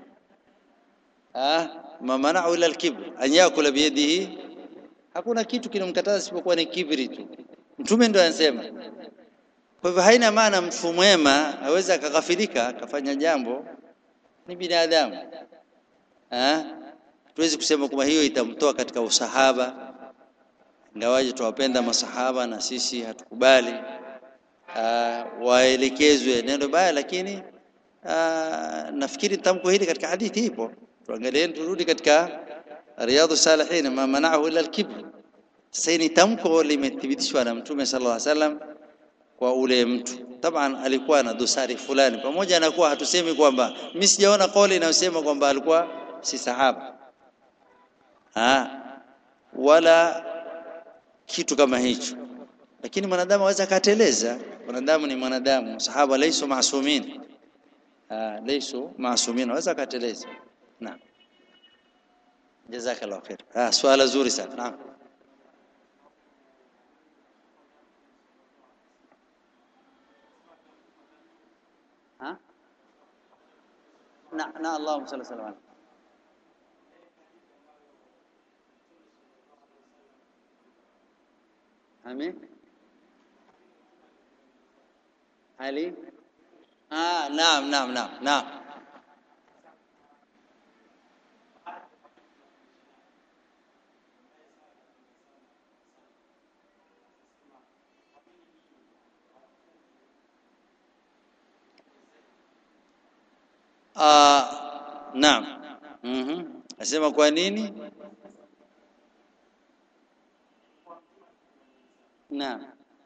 Ah, ma manaahu illa alkibr an yakula biyadihi, hakuna kitu kinamkataza isipokuwa ni kibri tu. Mtume ndio anasema. Kwa hivyo haina maana mtu mwema aweza akaghafilika akafanya jambo, ni binadamu. Ah, tuwezi kusema kwamba hiyo itamtoa katika usahaba ingawaje tuwapenda masahaba na sisi hatukubali uh, waelekezwe neno baya, lakini uh, nafikiri tamko hili katika hadithi ipo. Tuangalie, turudi katika Riyadhus Salihin, ma manaahu illa alkibr. Sasa ni tamko limethibitishwa na Mtume sallallahu alaihi wasallam kwa ule mtu. Taban alikuwa na dosari fulani, pamoja na kuwa hatusemi kwamba mimi sijaona kauli inayosema kwamba alikuwa si sahaba ha, wala kitu kama hicho, lakini mwanadamu aweza akateleza. Mwanadamu ni mwanadamu, sahaba laisu masumin, ah, laisu masumin, aweza akateleza. Naam, jazakallahu khair. Ah, swala zuri sana. Naam. Ha? Na, na Allahumma salli sallam ala Amin. Ali. Ah, naam, naam, naam, naam. Ah, naam. Mhm. Asema kwa nini? Naam.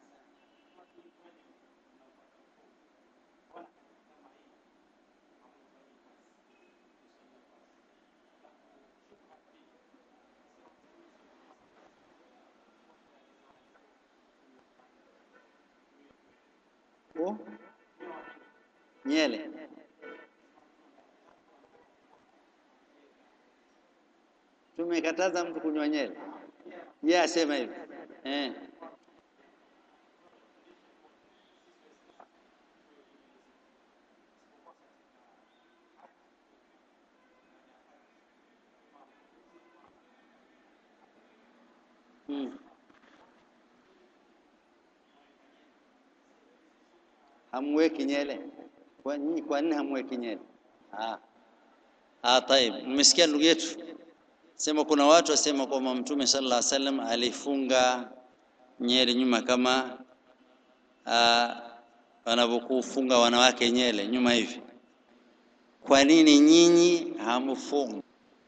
Oh. Nyele. Tumekataza mtu kunywa nyele. yeye asema hivi eh Hmm. Hamweki nyele? Kwa nini kwa nini hamweki nyele? Ah. Ah, taib. Mmesikia ndugu yetu? Sema kuna watu wasema kwamba Mtume sallallahu alaihi wasallam alifunga nyele nyuma kama ah, wanavyokufunga wanawake nyele nyuma hivi. Kwa nini nyinyi hamfungi?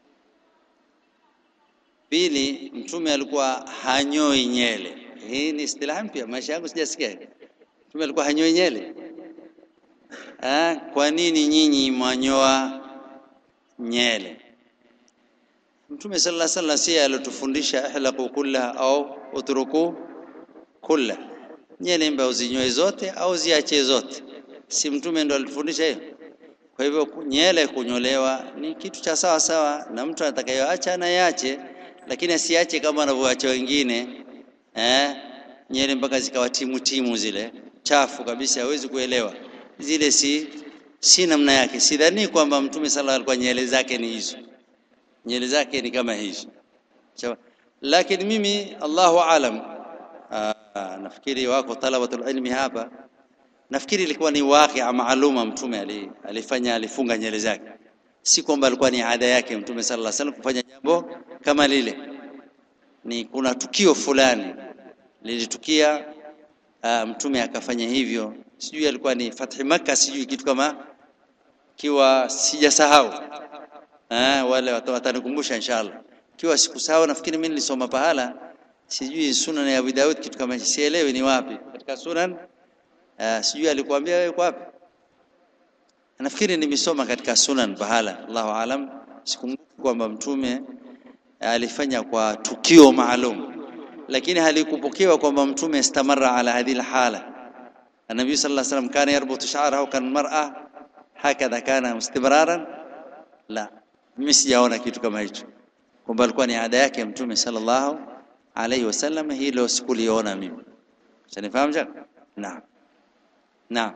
Pili, Mtume alikuwa hanyoi nyele. Hii ni istilahi mpya, maisha yangu sijasikia. Mtume alikuwa hanyoi nyele. Ah, kwa nini nyinyi mwanyoa nyele? Mtume sallallahu alaihi wasallam si alotufundisha ihlaqu kullaha au utruku kulla, nyele mba uzinyoe zote au ziache zote, si mtume ndo alitufundisha hiyo? Kwa hivyo nyele kunyolewa ni kitu cha sawa sawa, na mtu atakayoacha anayeache, lakini asiache kama wanavyoacha wengine eh, nyele mpaka zikawa timu timu zile chafu kabisa, hawezi kuelewa zile, si si namna yake. Sidhani kwamba mtume sallallahu alikuwa nyele zake ni hizo, nyele zake ni kama hizo. Sawa. Lakini mimi Allahu alam, aa, nafikiri wako talabatul ilmi hapa nafikiri ilikuwa ni wakia maaluma mtume ali, alifanya alifunga nyele zake, si kwamba alikuwa ni ada yake mtume sallallahu alaihi wasallam kufanya jambo kama lile. Ni kuna tukio fulani lilitukia, uh, mtume akafanya hivyo, sijui alikuwa ni fathi Makkah, sijui kitu kama kiwa sijasahau, uh, wale watanikumbusha inshallah. Kiwa sikusahau, nafikiri mimi nilisoma pahala, sijui sunan ya Abu Daud, kitu kama sielewi ni wapi katika sunan Uh, sijui alikuambia wewe kwa wapi? Nafikiri nimesoma katika sunan bahala, Allahu alam, sikumbuki kwamba mtume alifanya kwa tukio maalum, lakini halikupokewa kwamba mtume istamara ala hadhihi alhala. Nabii sallallahu alaihi wasallam kana yarbutu sha'rahu kan mar'a hakadha kana istimraran. La, mimi sijaona kitu kama hicho kwamba alikuwa ni ada yake mtume sallallahu alaihi wasallam. Hilo sikuliona mimi, sanifahamu jamaa? Naam. Naam.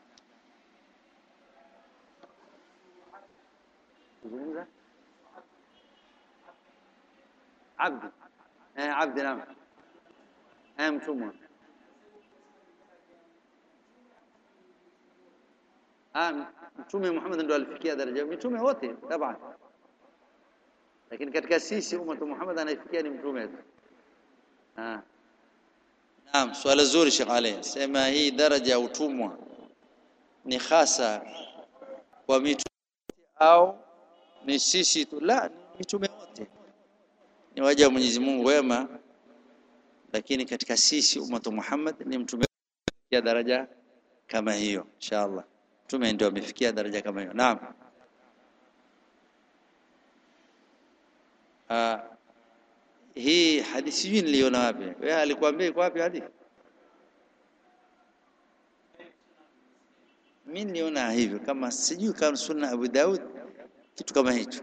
Abdi. Eh, abdi naam. Eh, mtumwa. Ah, Mtume Muhammad ndo alifikia daraja mitume wote taban, lakini katika sisi ummatu Muhammad anaifikia ni mtume tu. Ah. Naam, swala zuri Sheikh Ali. Sema hii daraja ya utumwa ni hasa kwa mitume au ni sisi tu? La, ni mitume wote ni waja wa Mwenyezi Mungu wema, lakini katika sisi ummatu Muhammad ni mtume ya daraja kama hiyo inshallah. Mtume ndio amefikia daraja kama hiyo. Naam. Ah, hii hadithi sijui niliona wapi. Wewe alikwambia iko wapi hadithi? Mimi niliona hivyo kama sijui kama sunna Abu Daud kitu kama hicho.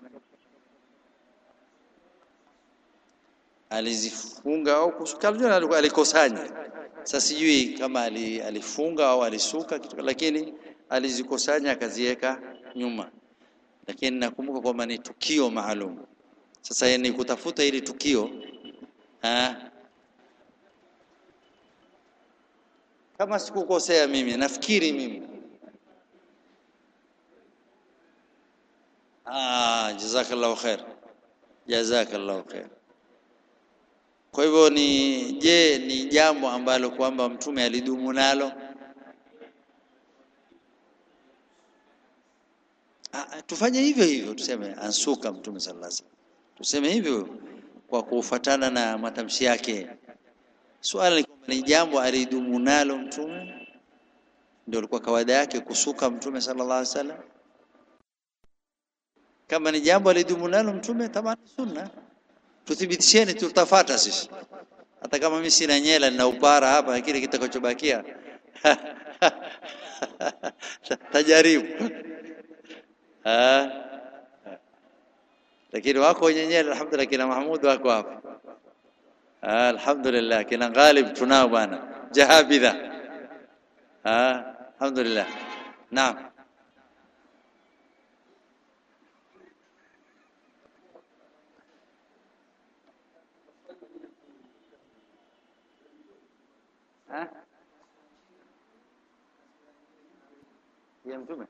Alizifunga au kusuka, alikuwa alikusanya. Sasa sijui kama alifunga au alisuka kitu, lakini alizikusanya akaziweka nyuma, lakini nakumbuka kwamba ni tukio maalum. Sasa ni kutafuta hili tukio ha? Kama sikukosea mimi, nafikiri mimi ah, jazakallahu khair, jazakallahu khair. Kwa hivyo ni je, ni jambo ambalo kwamba mtume alidumu nalo? Ah, tufanye hivyo hivyo, tuseme ansuka mtume sallallahu alaihi wasallam tuseme hivyo kwa kufuatana na matamshi yake. Swala ni kwamba ni jambo alidumu nalo mtume, ndio ilikuwa kawaida yake kusuka mtume sallallahu alaihi wasallam. Kama ni jambo alidumu nalo mtume, tamam, sunna tuthibitisheni, tutafata sisi. Hata kama mimi sina nyela na upara hapa, lakini kitakachobakia tajaribu lakini wako wenye nyele alhamdulillah, kina Mahmud wako hapa Ah, alhamdulillah kina Ghalib tunao bwana jahabidha ah, alhamdulillah naam Ah? ya mtume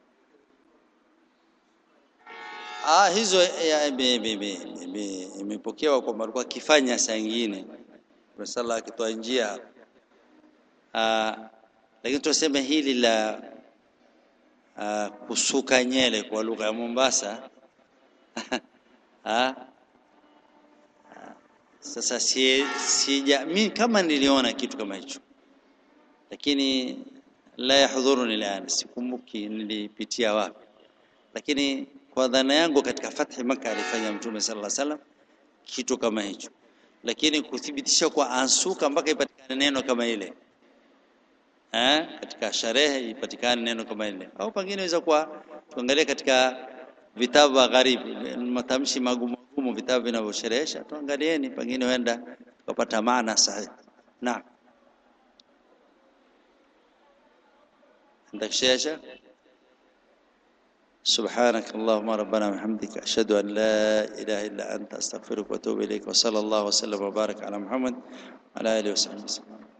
ah, hizo ya, ime- ime- ime- ime- imepokewa kwamba alikuwa akifanya saa ingine sala akitoa njia ah, lakini tunasema hili la ah, kusuka nyele kwa lugha ya Mombasa ah, sasa si, sija mi kama niliona kitu kama hicho lakini la yahdhuruni al'an sikumbuki nilipitia wapi lakini kwa dhana yangu katika fathi Makkah alifanya mtume sallallahu alaihi wasallam kitu kama hicho lakini kuthibitisha kwa ansuka mpaka ipatikane neno kama ile eh katika sharehe ipatikane neno kama ile au pengine inaweza kuwa tuangalie katika vitabu vya gharibi matamshi magumu magumu vitabu vinavyosherehesha tuangalieni pengine huenda tukapata maana sahihi naam عندك شيء يا شيخ سبحانك اللهم ربنا وبحمدك أشهد أن لا إله إلا أنت أستغفرك وأتوب إليك وصلى الله وسلم وبارك على محمد وعلى آله وصحبه وسلم